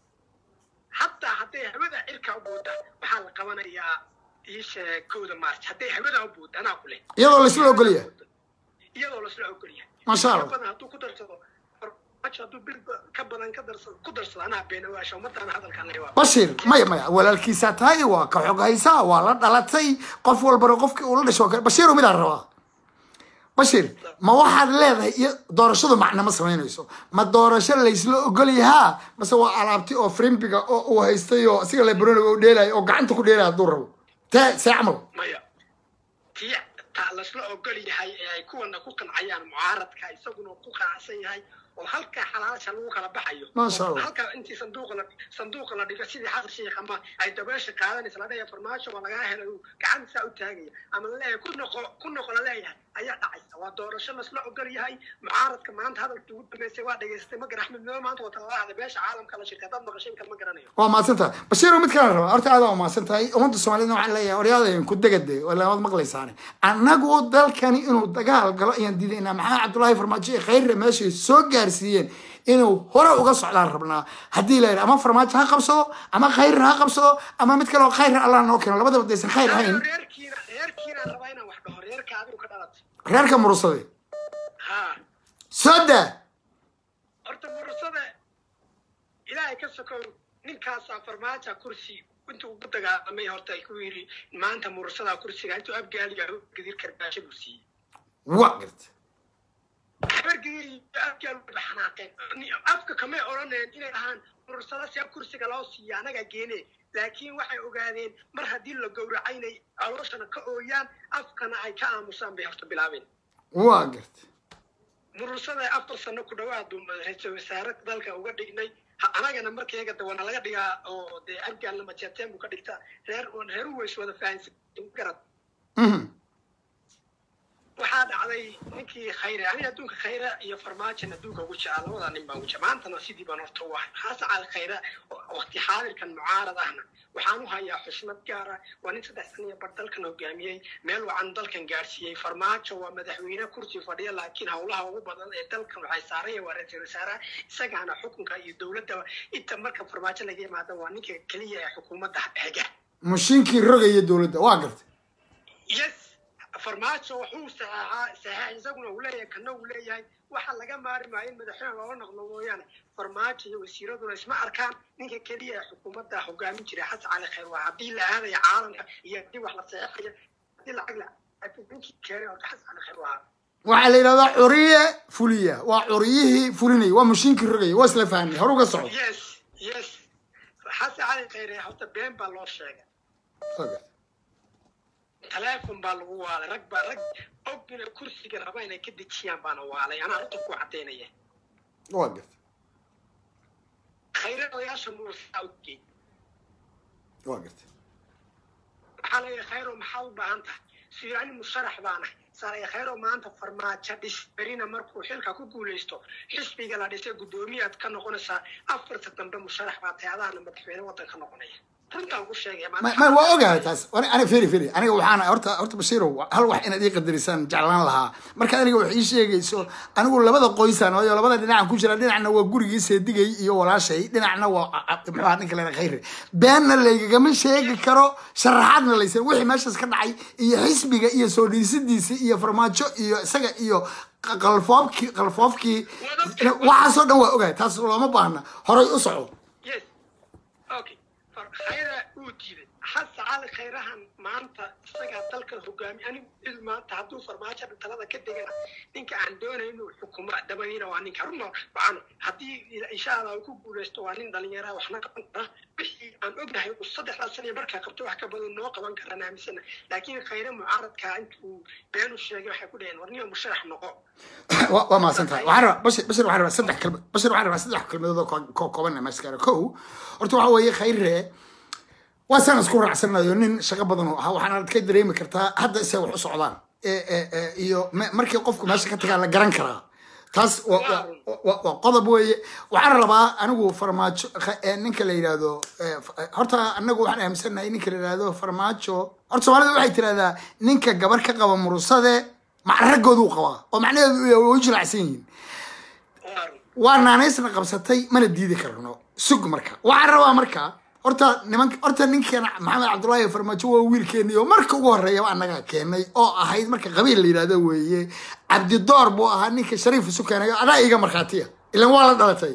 hataa hadday hawada cirka u buuda waxaa la qabanayaa iisha kowda march hadday hawada u buuda anaa ku leh iyadoo laisla ogolya iyadoo lasla ogolyahay Masha Allah. Ka badan hadduu ku darsado farmaajo hadduu bil ba- ka badan ka darsado ku darsado anaa beenawaasha ummadana hadalkaan leeyahay bashir maya maya walaalkiisaa tahay waa ka xog haysaa waa la dhalatay qof walbana qofkii uu la dhasho kale bashiiro midaan rabaa bashir ma waxaad leedahay iyo doorashadu macna ma samaynayso ma doorasho laysla ogol yahaa mase waa alaabti oo frimbiga oo uu haystay oo asiga lebroniga u dheelayo oo gacanta ku dheelaya hadduu rabo tee see camal maya tii taa lasla ogol yahay ee ay kuwana ku qancayaan mucaaradka isaguna ku qanacsan yahay oo halkaa xalaalasha lagu kala baxayo Masha Allah. oo halkaa intii sanduuqa la sanduuqa la dhigo sidii xasan sheekh ama ay dabeesha qaadanaysa la dhahaya farmaajo waa lagaa helay uu gacantisaa u taagaya ama la leeyahay ku noqo ku noqo la leeyahay ayaa dhacaysa waa doorasho lasla ogol yahay mucaaradka maanta hadalkii ugu dambeysay waa dhegaystay ma garan axmed meel maanta wata lala hadlay beesha caalamka la shirka dad maqashin kal ma garanayo waa mahadsan tahay bashiiro mid kale rabaa horta aad waa mahadsan tahay ummadda soomaaliyed waxaan leeyahay oryaadan ku degade waad maqlaysaane annagu dalkani inuu dagaal galo ayaan diidaynaa maxaa cabdullaahi farmaajo iyo khayrre meeshay soo gaarsiiyeen inuu hore uga socdaan rabnaa haddii la yidhi ama farmaajo ha qabsado ama khayrre ha qabsado ama mid kale oo khayrre allah noo keeno labadaba daysan khayr ahayn reerkiina reerkiina rabaa inaan wax dhaho reerka adigu ka dhalatay reerka murusade ha soo daa horta murusada ilaahay ka sokow ninkaasaa farmaaja kursi intuu ugu dagaalamay horta ay ku yidhi maanta murusadaa kursiga intuu abgaaliga gadir karbaasho buu siiyey waa garta habargadir iyo abgaal wayba xanaaqeen Ni- afka kamay odhaneen inay dhahaan murusada si kursiga loo siiya anagaa geene laakiin waxay ogaadeen mar haddii la gowracay inay calooshana ka ooyaan afkana ay ka aamusaan bay horta bilaabeen waa garta murusada afar sano ku dhawaad ra-iisul wasaare dalka uga dhignay Ha- anagana markayga dawana laga dhigaa oo dee argaalna majeerteen buu ka dhigtaa reer reeru ways wada fahansan garad Mhm. waxaa dhacday ninkii khayre aniga adduunka khayre iyo farmaajan adduunka ugu jecel labadaa nin baan ugu jecel maantana sidii baan horta u ahay xasan cali khayre oo waqti xaadirkan mucaarad ahna waxaan u hayaa xushmad gaara waa nin saddex sana iyo bar dalkan hogaamiyey meel wacan dalkan gaadhsiiyey farmaajo waa madaxweyne kursi fadhiya laakiin howlaha ugu badan ee dalkan waxay saaraya waa ra-iisul wasaaraha isagaana xukunka iyo dowladda inta marka farmaajo laga yimaada waa ninka keliya ee xukuumadda xiga mashiinkii rogaya dowladda waa garta yes farmaajo wuxuu saxeexaa saxeex isaguna uu leeyahay kana uu leeyahay waxa laga maari maayo in madaxweyne loola noqdo mooyaane farmaajo iyo wasiiraduna isma arkaan ninka keliya ee xukuumadda hogaamin jiray xasan cali khayr waa haddii la aadaya caalamka iyo haddii wax la saxeexayo haddii lacag la ninkii keenay horta xasan cali khayr waa waxaa la yidhahdaa curiye fuliya waa curiyihii fulinaya waa mashiinkii rogaya waa isla fahnay hore uga socdo yes yes xasan cali khayr horta been baa loo sheegay Waa garta taleefon baa lagu waalay rag baa rag ogina kursiga raba inay ka dejiyaan baana waalay anaa runta ku cadaynaya waa garta khayre odayaasha muusaa ogey waa garta waxaa leeyahay khayro maxaa u baahan tahay siyaani musharax baana saaraya khayro maanta farmaajo dhis berina markuu xilka ku guulaysto xisbiga la dhisay guddoomiyaad ka noqonaysaa afarta dambe musharax baa tahay adaana madaxweyne waddanka noqonaya runtaan ku sheegaya ma ma- waa ogahay taas Ani- aniga firi firi aniga waxaan horta horta bashiirow hal wax inaad ii qadarisaan jeclaan lahaa marka aniga wax ii sheegayso anigu labada qoysaan waayo labada dhinacan ku jira dhinacna waa gurigii seedigay iyo walaashay dhinacna waa a- a- muxuu ahaa ninka lena khayre beenna laygagama sheegi karo sharaxaadna laysan wixii meeshaas ka dhacay iyo xisbiga iyo soo dhiisidiisa iyo farmaajo iyo isaga iyo q- qalfoofkii qalfoofkii waxaasoo dhan waa ogahay taas looma baahna horay u soco yes okay far khayra uu diiday hase cali khayrahan maanta isagaa dalka hogaami anigu cid maanta hadduu farmaajo talada ka degana ninka aan doonay inuu xukumo dabadiina waa ninka runta waxaan haddii insha allah uu ku guulaysto waa nin dhalinyara waxna qaban kara wixii aan ognahay uu saddexdaa sana markaa qabto wax ka badan noo qaban karaan aaminsana laakiin khayre mucaaradka intuu beenu sheegay waxay ku dhaheen war niyo musharax noqo waa waa mahadsan tahay waxaan rabaa bashir bashir waxaan rabaa saddex kalma bashir waxaan rabaa saddex kalmadood oo ko- ko- kooban maskara kow horta waxa weeye khayre waa saan isku raacsanayo nin shaqo badan oo ahaa waxaana ka dareemi kartaa hadda isay wax u socdaan E- e- e, iyo me- markii qofku meesha ka tagaa la garan karaa taas waa waa- waa- waa qodob weeye waxaan rabaa anigu farmaajo kha- e, ninka la yidhaahdo e, f- e, horta anagu waxaan aaminsanahay ninka la yidhaahdo farmaajo horta soomaalida waxay tirahdaa ninka gabar ka qaba murusade macragooduu qabaa oo macnaheedu way u jilacsan yihiin waa naanaysna qabsatay mana diidi karno sug marka waxaan rabaa marka horta niman horta ninkeena maxamed cabdullaahi farmaajo waa wiilkeeni oo marka ugu horeeyaba annaga keenay oo ahayd marka qabiil la yidhahdo weeye cabdidoor buu ahaa ninka shariif isu keenay adaa iga markhaatiya ilan waa la dhalatay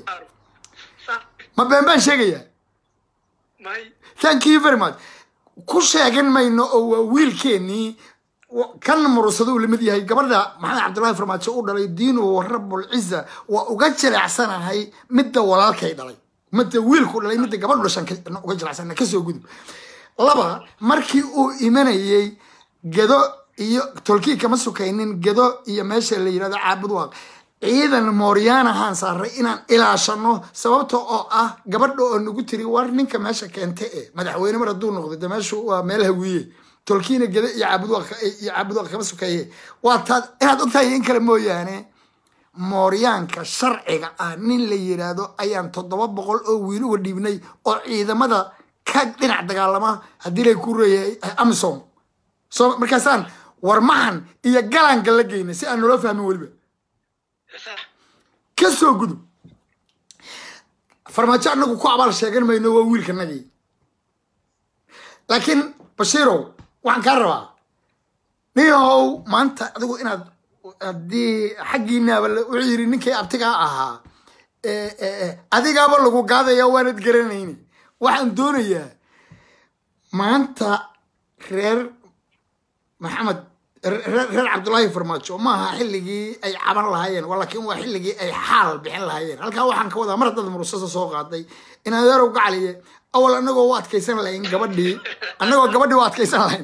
ma been baan sheegayaa may thank you very much ku sheegan mayno oo waa wiilkeenii wa- kan murusada uu lamid yahay gabadha maxamed cabdullaahi farmaajo u dhalay diinu rabul ciza waa uga jileecsanahay midda walaalkay dhalay midda wiilku dhalay midda gabadhu dhashan ka- uga jilecsana kasoo gudub laba markii uu imanayey gedo iyo tolkii kama sukaynin gedo iyo meesha la yidhahdo caabud waaq ciidan mooryaanahaan saaray inaan ilaashano sababta oo ah gabadha oo nagu tiri war ninka meesha keente e madaxweyne mar hadduu noqdo de meeshu waa meel hawiye tolkiina geda iyo caabudwaaq iyo caabudwaaq kama sukeeye waa taad inaad ogtahay in kale mooyaane mooryaanka sharciga ah nin la yidhaahdo ayaan toddoba boqol oo wiil uga dhiibnay oo ciidamada ka dhinac dagaalama haddii lay ku reeyahay amisom so markaasaan warmahan iyo galaanka la geynay si aan nolo fahmin weliba sax ka soo gudub farmaajo anagu ku abaal sheegan mayno waa wiilkanagii laakiin bashiirow waxaan kaa rabaa ninyahow maanta adigu inaad haddii xaggiinaaba la- wuxuu yidhi ninkii abtigaa ahaa e- e- e, adigaaba lagu gaadaya waanad garanayni waxaan doonayaa maanta reer maxamed reer reer cabdullaahi farmaajo maaha xilligii ay caban lahaayeen wa laakiin waa xilligii ay xaal bixin lahaayeen halkaa waxaan ka wadaa mar haddaad murusasa soo qaaday in adeerow gacaliye awal anagoo u adkaysan lahayn gabadhii anagoo gabadhii u adkaysan lahayn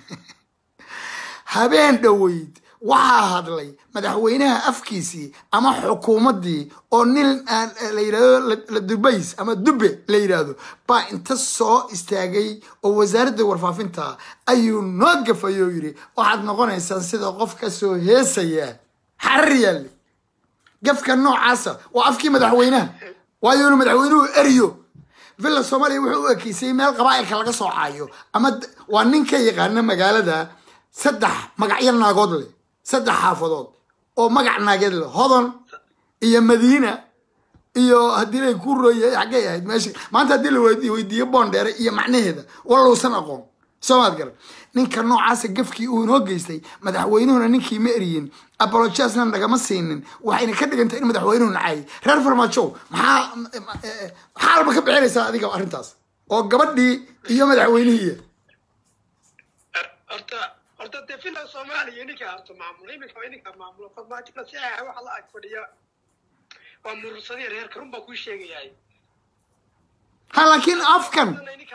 habeen dhoweyd waxaa hadlay madaxweynaha afkiisii ama xukuumaddii oo nin aan la yidhahdo la- la dubays ama dube la yidhaahdo baa inta soo istaagay oo wasaaradda warfaafinta ayuu noo gafay oo yidhi waxaad noqonaysaan sida qof ka soo heesaya xarar yaalle gafka noocaasa waa afkii madaxweynaha waayo inuu madaxweynuhu eriyo villa soomaaliya wuxuu u ekeysay meel qabaa'ilka laga soo caayo ama d- waa nin ka yaqaana magaalada saddex magacyo naagood leh saddex xaafadood oo magac naageed leh hodon iyo madiina iyo haddii lay ku rooyay xaggay ahayd meesha maanta haddii la weyd- weydiiyo boondheere iyo macnaheeda wallousan aqoon soomaad garan ninka noocaasa gafkii uu inoo geystay madaxweynuhuna ninkii ma eriyin apologiasna nagama siinin waxayna ka dhigantay in madaxweynuhu nacay reer farmaajow maxaa xaalba ka bixinaysaa adiga arrintaas oo gabadhii iyo madaxweynihii horta horta dee filan soomaaliya ninka harto maamulo iminka waa ninka maamulo farmaajona si ah waxa la ag fadhiya waa murursadii reerka run baa kuu sheegayahay ha laakiin afkan ninka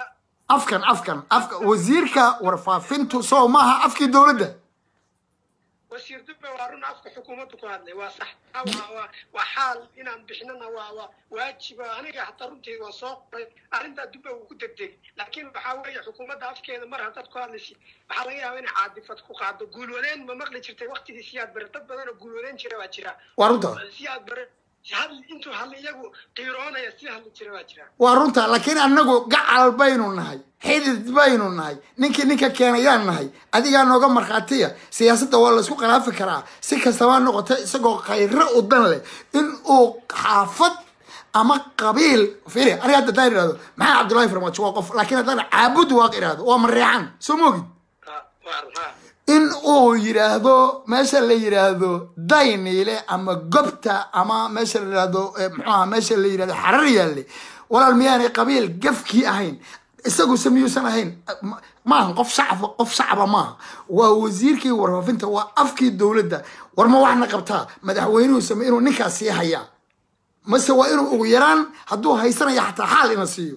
afkan afkan afka wasiirka warfaafintu soo maaha afkii dowladda wasiir dube waa run afka xukuumaddu ku hadlay waa sax Taa waa waa waa xaal inaan bixinana waa waa waajiba aniga hataa runtii waa soo qoray arrintaa dube uu ku degdeg laakiin waxaa weeye xukuumadda afkeeda mar haddaad ku hadlaysid waxaa laga yaabaa inay caadifad ku qaado guulwadeen ma maqli jirtay waqtigii siyaad bare dad badan oo guulwadeen jira baa jira waa runta siyaad bare hadli intuu hadli iyagu qiiroonaya si hadli jira baa jira waa runta laakiin anagu gacal baynu nahay xidid baynu nahay ninkii ninka keenayaan nahay adigaa nooga markhaatiya siyaasadda waa laysku khilaafi karaa si kastaba noqoto isagoo khayro u dan leh in uu xaafad ama qabiil firi aniga hadda haddaan idhahdo maxaa cabdullaahi farmaajo waa qof laakiin haddaan caabud waaq idhahdo waa mareecan soo moogid Ha, waa run, ha. in uu yidhaahdo meesha la yidhaahdo dayniile ama gobta ama meesha la yidhaahdo eh, muxuu aha meesha la yidhahdo xarar yaalle walaal miyaanay qabiil gafkii ahayn isaguse miyuusan ahayn Ma- maaha qof shacaba qof shacaba maaha waa wasiirkii warfaafinta waa afkii dowladda war ma waxna qabtaa madaxweynuhu same inuu ninkaas sii hayaa mase waa inuu ugu yaraan hadduu haysanaya xataa xaal ina siiyo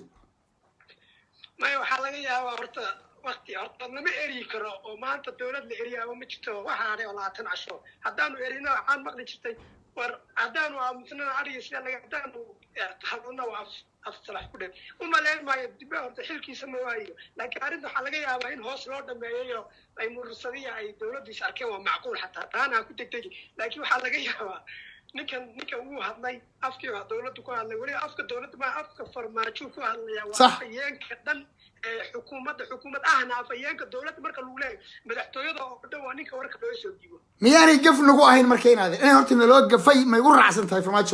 maya waxaa laga yaabaa horta wakti horta lama eryi karo oo maanta dowlad la eriyaaba ma jirto waxaa hadhay oo labaatan casho haddaanu erina waxaan maqli jirtay war haddaanu aamusnana ariga sida laga haddaanu hadlana waa af afsalax ku dhew umaleyn maayo dibe horta xilkiisa ma waayo laakiin arrinta waxaa laga yaabaa in hoos loo dhameeyayo ay murursadiya ay dowladdu is arkeen waa macquul xataa taana ha ku degdegi laakiin waxaa laga yaabaa ninkan ninkan wuu hadlay afkii waa dowladdu ku hadlay weliba afka dowladda ma afka farmaajo ku hadlaya waa Sax. afhayeenka dhan ee xukuumadda xukuumad ahna afhayeenka dowladda marka lagu leeyahay madaxtooyada oo dhan waa ninka warka loo soo dhiibo miyaanay gaf nagu ahayn marka inaade inay horta naloo gafay may u raacsan tahay farmaajo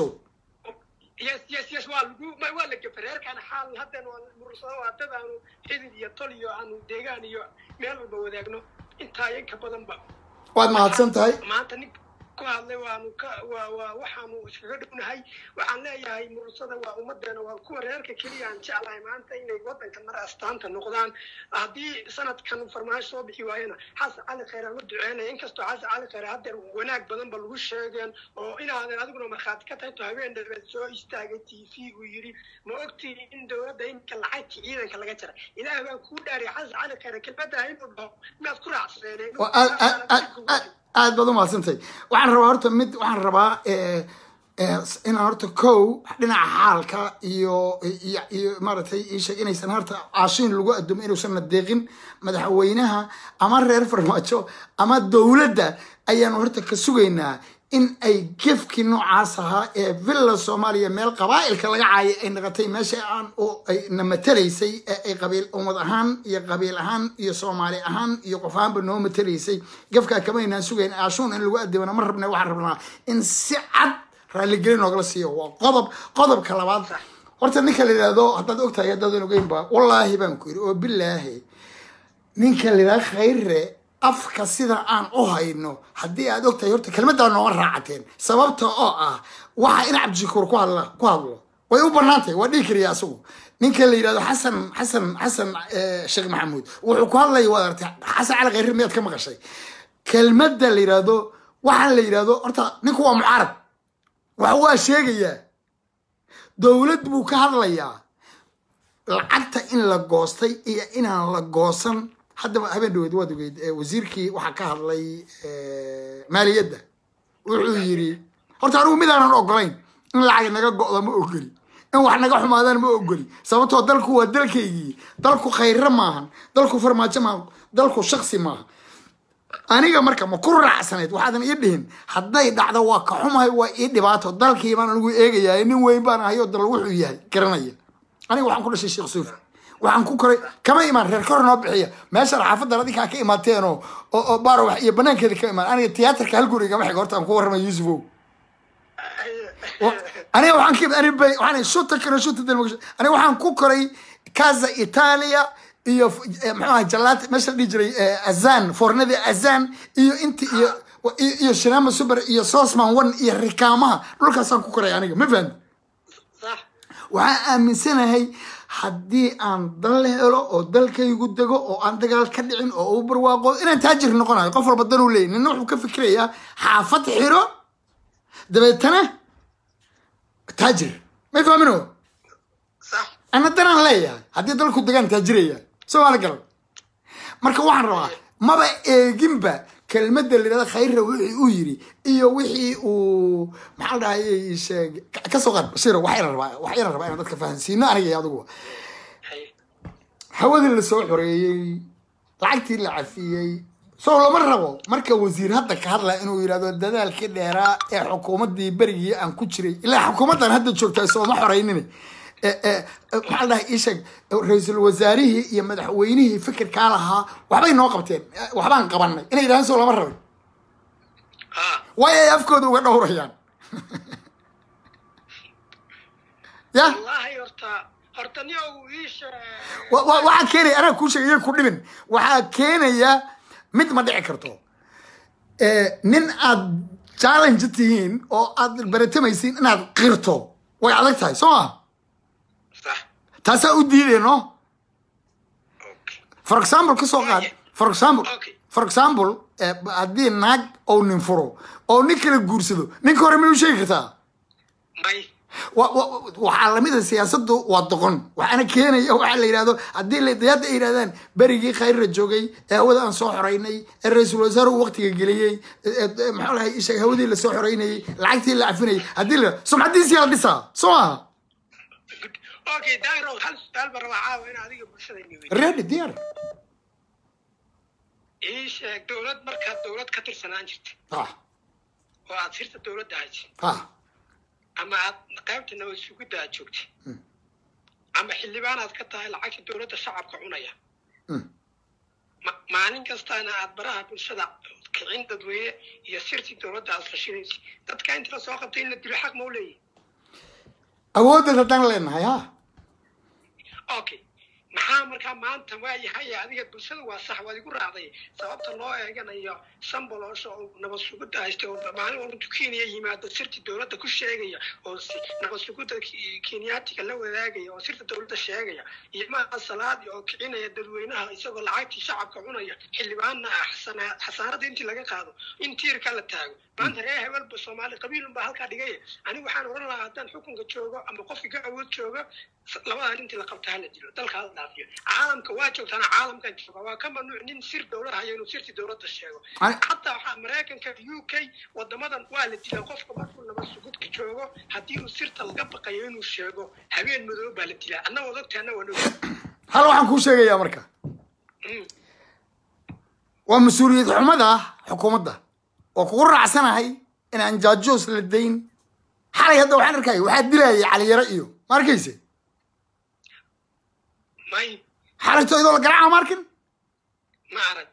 yes yes yes waa lagu ma- waa la gafay reerkaan xaal haddan waa mursado waa dad aanu xidid iyo tol iyo aanu deegaan iyo meel walba wadaagno intaa yanka badanba waad mahadsan tahay maanta nin ku hadlay waanu ka waa waa waxaanu iskaga dhownahay waxaan leeyahay mursada waa ummadeena waa kuwa reerka keliya aan jeclahay maanta inay wadanka mar astaanta noqdaan haddii sanadkan farmaajo soo bixi waayana xasan cali khayr aan u duceynaya inkastoo xasan cali khayr haddeer wanaag badan ba lagu sheegeen oo inaadan adiguna markhaati ka tahay to habeen dhabeed soo istaagay t v uu yidhi ma ogtiin in dowladda iminka lacagtii ciidanka laga jaray ilaah baan kuu dhaariya xasan cali khayr kelmadda inuu dhaho miyaad ku raacsaneen Waa aad aad aad aad aad baad umahadsantahay waxaan rabaa horta mid waxaan rabaa eh, eh, inaan horta kow dhinaca xaalka iyo iyo iyo maaragtay ii sheeg inaysan horta caashiin lagu adumo inuusan nadeeqin madaxweynaha ama reer farmaajo ama dowladda ayaanu horta ka sugaynaa in ay gefkii noocaas ahaa ee villa soomaaliya meel qabaa'ilka laga caayay ay noqotay meesha aan oo ay na matalaysay ee ay qabiil ummad ahaan iyo qabiil ahaan iyo soomaali ahaan iyo qof ahaanba noo matalaysay gefkaa kama aynaan sugayn aashuun in lagu adibana ma rabna waxaan rabnaa in si cad raaligelin noogala siiyo waa qodob qodobka labaad horta ninka la yidhaahdo haddaad ogtahay haddaadan ogeynba wallaahi baan ku yidhi oo bilaahi ninka la yidhahdo khayre afka sida aan u hayno haddii aad ogtahay horta kelmaddaa nooma raacateen sababta oo ah waxa in cabdishakuur ku hadla ku hadlo way u banaantahay waa dhihi kariya asagu ninka la yidhahdo xasan xasan xasan eh, sheekh maxamuud wuxuu ku hadlaya waad artay xasan cali khayre miyaad ka maqashay kelmadda la yidhahdo waxaan la yidhahdo horta ninku waa mucaarad wax waa sheegayaa dowlad buu ka hadlayaa lacagta in la goostay iyo inaan la goosan haddaba habeen dhaweed waad ogeyd eh, wasiirkii waxaa ka hadlay eh, maaliyadda wuxuu yidhi horta anigu midaanan ogolayn in lacag naga go'do ma ogoli in wax naga xumaadaan ma ogoli sababtoo dalku waa dalkaygii dalku khayre maahan dalku farmaajo maahan dalku shaksi maaha aniga marka ma ku raacsanayd waxaadan ii dhihin hadday dhacdo waa ka xumahay waa ii dhibaato dalkii baan anigu eegayaa nin weyn baan ahay oo dal wuxuu yahay garanaya aniga waxaan ku dhashay sheekh suufi waxaan ku koray kama imaan reer kor noo bixiya meeshaan xaafadan adinkaa ka imaateen oo oo oo baarawax iyo banaankeeda ka imaan aniga tiyaatarka hal guri igama xiga horta aan ku warramay yuusufow aniga waxaan ka imid aniga bay- waxaan shuta kana shuta dalma aniga waxaan ku koray casa italia iyo eh, muxuu ahay jalaat meesha la dhihi jiray eh, azan foornadii azan iyo inti iyo iyo iyo shinama super iyo sosman one iyo rikaamaha dhulkaasaan ku koray aniga ma fahamti sax waxaan aaminsanahay haddii aan dal helo oo dalkaygu dego oo aan dagaal ka dhicin oo u barwaaqo inaan taajir noqonayo qof walba danuu leeyahy nina wuxuu ka fikirayaa xaafad xiro dabeetana taajir may fahmino sax ana danaan leeyahay haddii dalku degaan taajiraya soomaali garan marka waxaan rabaa maba eeginba kelmadda la yidhahda khayra wixii uu yiri iyo wixii uu maxaa la dhahay sheeg kasoo qaad bashiro waxayna rabaa waxayna rabaa inaan dadka fahansiino aniga iyo adigu haye hawadii la soo xoreeyey lacagtii la cafiyey soo lama rabo marka wasiir hadda ka hadlaya inuu yidhahdo dadaalkii dheeraa ee xukuumaddii berigii aan ku jiray ilaa xukuumaddan hadda joogtaa sooma xoreynin E- e- e, maxaa la dhahay ii sheeg ra-iisul wasaarihii iyo madaxweynihii fikirkaa lahaa waxbay noo qabteen E, waxbaan qabanay inay yidhahdaan soo lama rabin ha way ay afkooda uga dhowrayaan ya wallaahi horta horta nin uu iisha wa- wa- waxaa keenaya anaa kuu sheegay iyaga ku dhibin waxaa keenaya mid ma dhici karto Eh, nin aad challenge tihiin oo aad baratamaysiin inaad qirto way adag tahay soo ma sax taasaa u diideyno okay for example kasoo qaad for example Okay. for example eh, haddii naag ou nin furo oo nin kala guursado ninka hore may u sheegi kartaa may wa- wa- waxaa lamida siyaasadu waa doqon waxaana keenaya waxaa la yidhahdo haddii la hadda ay yidhahdaan berigii khayrra joogay ee hawada aan soo xoreynay ee ra-iisul wasaaruhu waqtiga geliyey ee- ee- maxaa lahay isheeg hawadii lasoo xoreynayey lacagtii la cafinayay haddii la sumcadiisii la dhisaa soo maaha Good. okay dairo hal su-aal baan rabaa caawa in adiga bulshada niwey ready diyaar ii sheeg dowlad markaad dowlad ka tirsanaan jirta ah oo aad sirta dowladda haysa ah ama aad qaybta nabad sugidda aad joogta ama xildhibaan aad ka tahay lacagta dowladda shacabka cunaya Mm. Ma- maalin kastaana aad baraha bulshada kicin dadweyne iyo sirtii dowladda aad fashinaysa dadka inta la soo qabtay in la dilo xaq ma u leeyahy awooddeed haddaan leenahay ha okay maxaa markaa maanta waayahay adiga bulshada waa sax waad igu raacday sababta loo eeganayo samboloosha oo nabad sugidda haysta oo maalin walba kenya yimaado sirta dowladda ku sheegaya oo si nabad sugidda Ki- kenyaatiga la wadaagaya oo sirta dowladda sheegaya iyo maaha salaadi oo kicinaya dadweynaha isagoo lacagtii shacabka cunaya xildhibaanna ah xasana- xasaarada intii laga qaado in tiirka la taago maanta reer hebelba soomaali qabiilun baa halkaa dhigaya anigu waxaan oran lahaa haddaan xukunka joogo ama qofki ka awood joogo s- labadan intii la qabta hala dilo dalka hala dhaafiyo caalamka waa joogtaana caalamkan jooga waa ka mamnuuc nin sir dowlad hayo inuu sirtii dowladda sheego Ani- xataa waxaa maraykanka u k wadamadan waa la dilaa qofka markuu nabad sugudka joogo haddii uu sirta laga baqayo inuu sheego habeen madow baa la dilaa anna waad ogtahay anna waan ogtahay hal waxaan kuu sheegayaa marka Mm. waa mas-uuliyad xumada xukuumadda oo kugu raacsanahay inaan jaajoos la dayn xalay hadda waxaan arkaya waxaa dilayay caliyaro iyo ma arkayse may xalayto idoo la garaaca ma arkin ma arag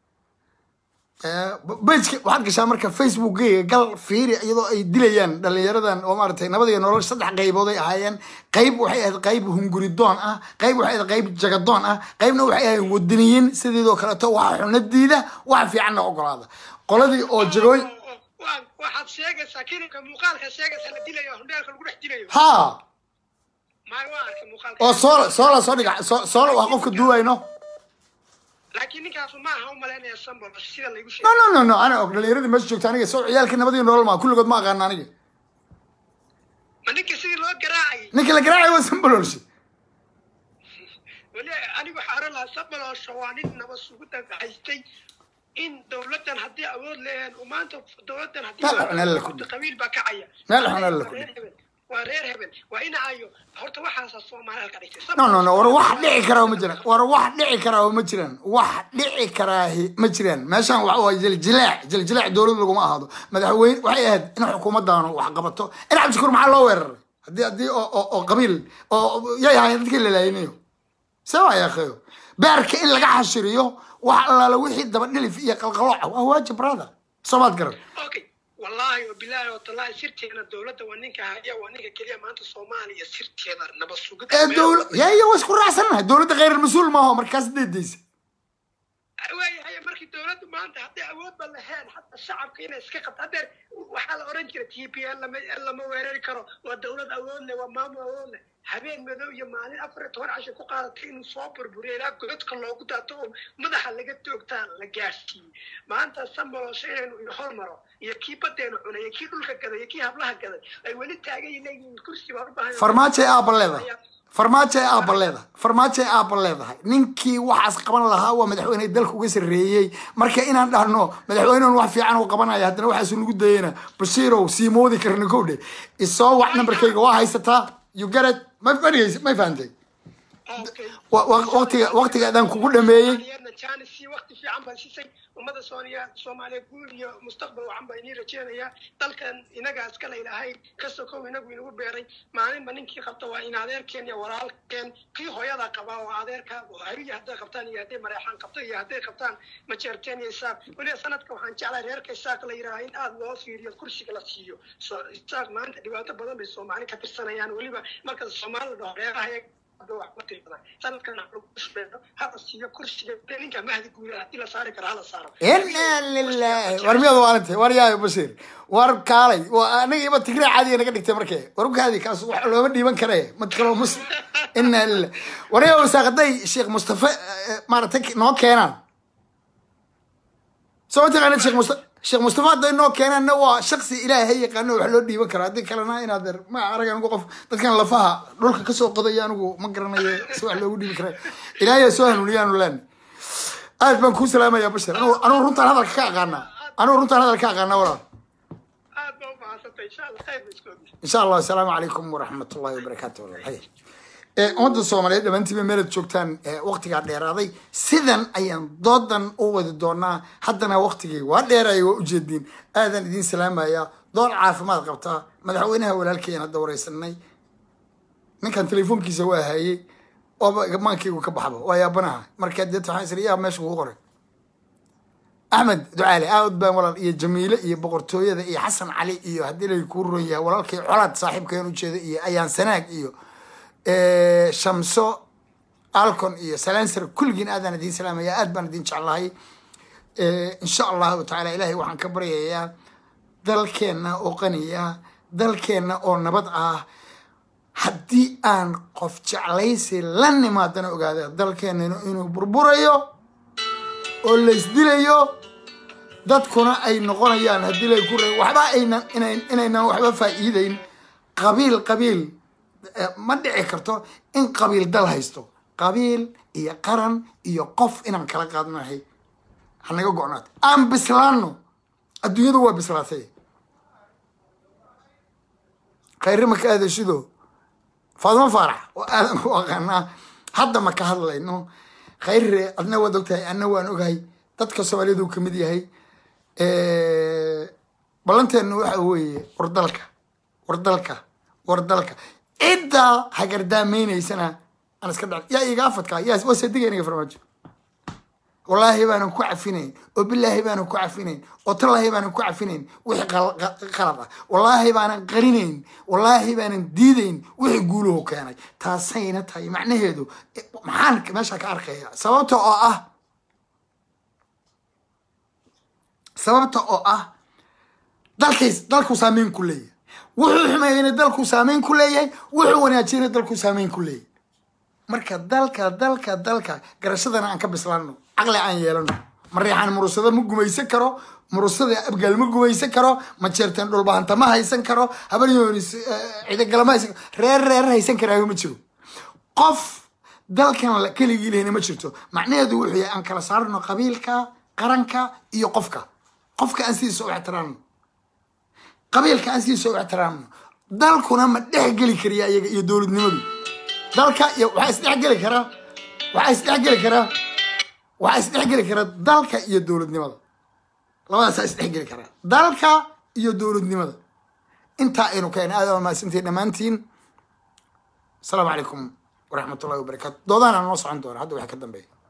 bejka waxaad gashaa marka facebookgayga gal fiiri iyadoo ay dilayaan dhalinyaradan oo maaragtay nabad iyo nolol saddex qaybood ay ahaayeen qayb waxay ahayd qayb hunguridoon ah qayb waxay ahayd qayb jagadoon ah qaybna waxay ahayd wadaniyiin sideedoo kaleeto waxa xunadiida waxa fiicanna ogolaada qoladii oo jagooy Oo- oo- waa- waxaad sheegaysaa kilinka muuqaalka sheegaysaa la dilayo hundheelka lagu dhex dilayo ha may waa arkay muuqaalka oo soola soola soo dhiga soo- soola waa qofka duuwayno laakiin ninkaasu ma aha u malaynaya sambol sida laygu no sheegay no no no ana og dhalinyaradii meesha joogta aniga soo ciyaalkii nabad iyo nolol maa kulligood ma aqaana aniga ma ninka sidii loo garaacayay ninka la garaacay waa sambalolshe weli anigu waxaa oran lahaa samboloosha waa nin nabad sugidda haystay in dowladdan haddii awood leeyahan uu maanta dowladdan haddii Meel xun alla ku dhig. qabiil baa kacaya Meel xun alla Waa ku reer dhig. hebel waa reer hebel waa in ayo horta waxaasaa soomaali halka dhigtay no no no war wax dhici karaa ma jiraan war wax dhici karaa ma jiraan wax dhici karaahi ma jiraan meeshaan waxa waa jiljilaac jiljilaac dowlad laguma ahaado madaxweyne waxay ahayd in xukuumaddaanu wax qabato in cabdishakuur maxaa loo weeraray haddii haddii oo oo oo qabiil oo yay ahaayeen dadkii la laayinayo see waa yaakhayo beerka in laga xashiriyo wax allaala wixii daba dhilif iyo qalqalooca waa waajib brother soomaad garan okay wallaahi oo bilaahi oo tallaahi sirteena dowladda waa ninka haya waa ninka keliya maanta soomaaliya sirteeda nabad sugidda ee meel dowla walba- ya iyo waa isku raacsannahay dowladda khayr mas-uul maaho markaas deedaysa waayahay markii dowladdu maanta hadday awoodba lahayn xataa shacabka inay iska qabto haddeer waxaa la oran jira t p l lama lama weerari karo waa dowlad awood leh waa maamul awood leh habeen madow iyo maalin afar iyo toban casho ku qaadatay inuu soo burburiyo ilaa godadka loogu daato oo madaxa laga toogtaa la gaarsiiyey maanta sambolosha inaynu ina hormaro iyo kii badeenu cunay iyo kii dhulka gaday iyo kii hablaha gaday ay weli taagan yihiin kursi baan u baahan farmaajo ee aabba leedahay farmaajo ee aabba leedahay farmaajo ee aabba leedahay ninkii waxaas qaban lahaa waa madaxweyne dalka uga sarreeyey marka inaan dhahno madaxweynehan wax fiican uu qabanaya haddana waxaasu nagu dayana bashiirow sii moodi karna kowdhe isoo wax nambarkayga waa haysataa you get it ma fadhigaysa may fahantay wa- wa- waqtiga waqtiga adaan kugu dhameeyey janisi waqti fiican baan sisay ummada sooniya soomaaliya guul iyo mustaqbal wacan baa inii rajeenayaa dalkan inagaa iskala ilahay kastoo kow inagu inagu beeray maalinba ninkii qabta waa in adeerkeen iyo walaalkeen kii hooyada qabaa oo adeerka hariya hadday qabtaan iyo hadday mareexaan qabto iyo hadday qabtaan majeerteen iyo isaaq weliba sanadka waxaan jeclahay reerka isaaq la yidhaaha in aada loo fiiriyo kursiga la siiyo So- isaaq maanta dhibaato badan bay soomaali ka tirsanayaan weliba marka soomaali la dhaho reeraha hala siiyo kursiga ninka mahdi guura hadii la saari karo hala saaro inaa lilahi war miyaad waalintay war yaayo bashiir war kaalay waa aniga iba tigre caadiga naga dhigtay markee war ukaadi kaas wax looma dhiiban kare mad kaloo mus inaa lilah war yaa wasaaqaday sheekh mustafa eh, maaragtay noo keenaan soo taqaana sheekh musta sheekh mustafa hadday noo keenaanna waa shaksi ilaahay yaqaano wax loo dhiiban karo haddii kalena inaad er ma arag anigu qof dadkan lafaha dhulka kasoo qodaya anigu ma garanayo si wax loogu dhiibi kara ilaahay soo hanuuniyaanu leen aad baan kuu salaamaya bashir anigu anigu runtaan hadalka ka aqaanaa anigu runtaan hadalka ka aqaanaa walaal aad baa u mahadsantay insha allah khayr ba iskoogi insha allah asalaamu calaykum waraxmat ullahi wabarakaatu walaal hay ee ummadda soomaaliyeed dhammaantiiba meelad joogtaan ee waqtigaa dheeraaday sidan ayaan doodan u wadi doonaa haddana waqtigii waa dheeraya waa ujeediin aadan idiin salaamaya doon caafimaad qabtaa madaxweynaha walaalkeen hadda wareysanay ninkan telefoonkiisa waa hayey ooba maankaygu ka baxba waa yaabanaha marka deet waxaan isri yaa meesha kugu qoray axmed ducaale aad baan walaal iyo jamiile iyo boqortooyada iyo xasan cali iyo haddii lay kuu ron yahay walaalkay colaad saaxiibkeen ujeeda iyo ayaan sanaag iyo eh, shamso alcon iyo salanser kulligiin aadaan idiin salaamaya aad baan idiin jeclahay Eh, insha allahu tacaala ilaahay waxaan ka baryayaa dalkeenna oo qaniya dalkeenna oo nabad ah haddii aan qof jeclaysi la nimaadana ogaada dalkeenna inuu burburayo oo laysdilayo dadkuna ay noqonayaan haddii lay ku re- waxba aynan inayn inaynan waxba faa'iideyn qabiil qabiil eh, ma dhici karto in qabiil dal haysto qabiil iyo qaran iyo qof inaan kala qaadnahay hanaga go-naat aan bislaano adduunyadu waa bislaatay khayre maka aadashido faadimo faarax oo aadan ku aqaanaa hadda ma ka hadlayno khayre adna waad ogtahay anna waan ogahay dadka soomaaliyeed uu kamid yahay ballanteenu waxa weeye wardalka wardalka wardalka ciddaa hagardaamaynaysana aan iska dhac yaa iga afadkaa yaa waa sadiga iniga farmaajo wallaahi baanan ku cafinayn oo bilaahi baanan ku cafinayn oo tallaahi baanan ku cafinayn wixii qal- qa- qalad ah wallaahi baanan qarinayn wallaahi baanan diidayn wixii guuluhu keenay taasayna tahay macnaheedu eh, maxaan meesha ka arkaya sababta oo ah sababta oo ah dalkays dalkuu saameyn ku leeyahay wuxuu xumeeyeyna dalkuu saameyn ku leeyahay wuxuu wanaajiyeyna dalkuu saameyn ku leeyahay marka dalka dalka dalka garashadana aan ka bislaano caqli aan yeelano mareexaan murusada ma gumaysan karo murusada abgaal ma gumaysan karo ma jeerteen dhulbahanta ma haysan karo habaryoonis cidagala ma haysan reer reer haysan karaayo ma jiro qof dalkan la- keligii lehna ma jirto macnaheedu wuxuu yahay aan kala saarno qabiilka qaranka iyo qofka qofka aan sidiisa u ixtiraamno qabiilka aan sidiisa u ixtiraamno dalkuna ma dhex geli kariya iyaga iyo dowladnimadu dalka iyo waxaa isdhexgeli karaa waxaa isdhexgeli karaa waxaa isdhexgeli karaa dalka iyo dowladnimada labadaasaa isdhexgeli karaa dalka iyo dowladnimada intaa aynu keen aad waa mahadsantihin dhammaantiin asalaamu calaykum waraxmat ullahi wabarakaatu doodana noo socon doona hadda waxa ka dambeeya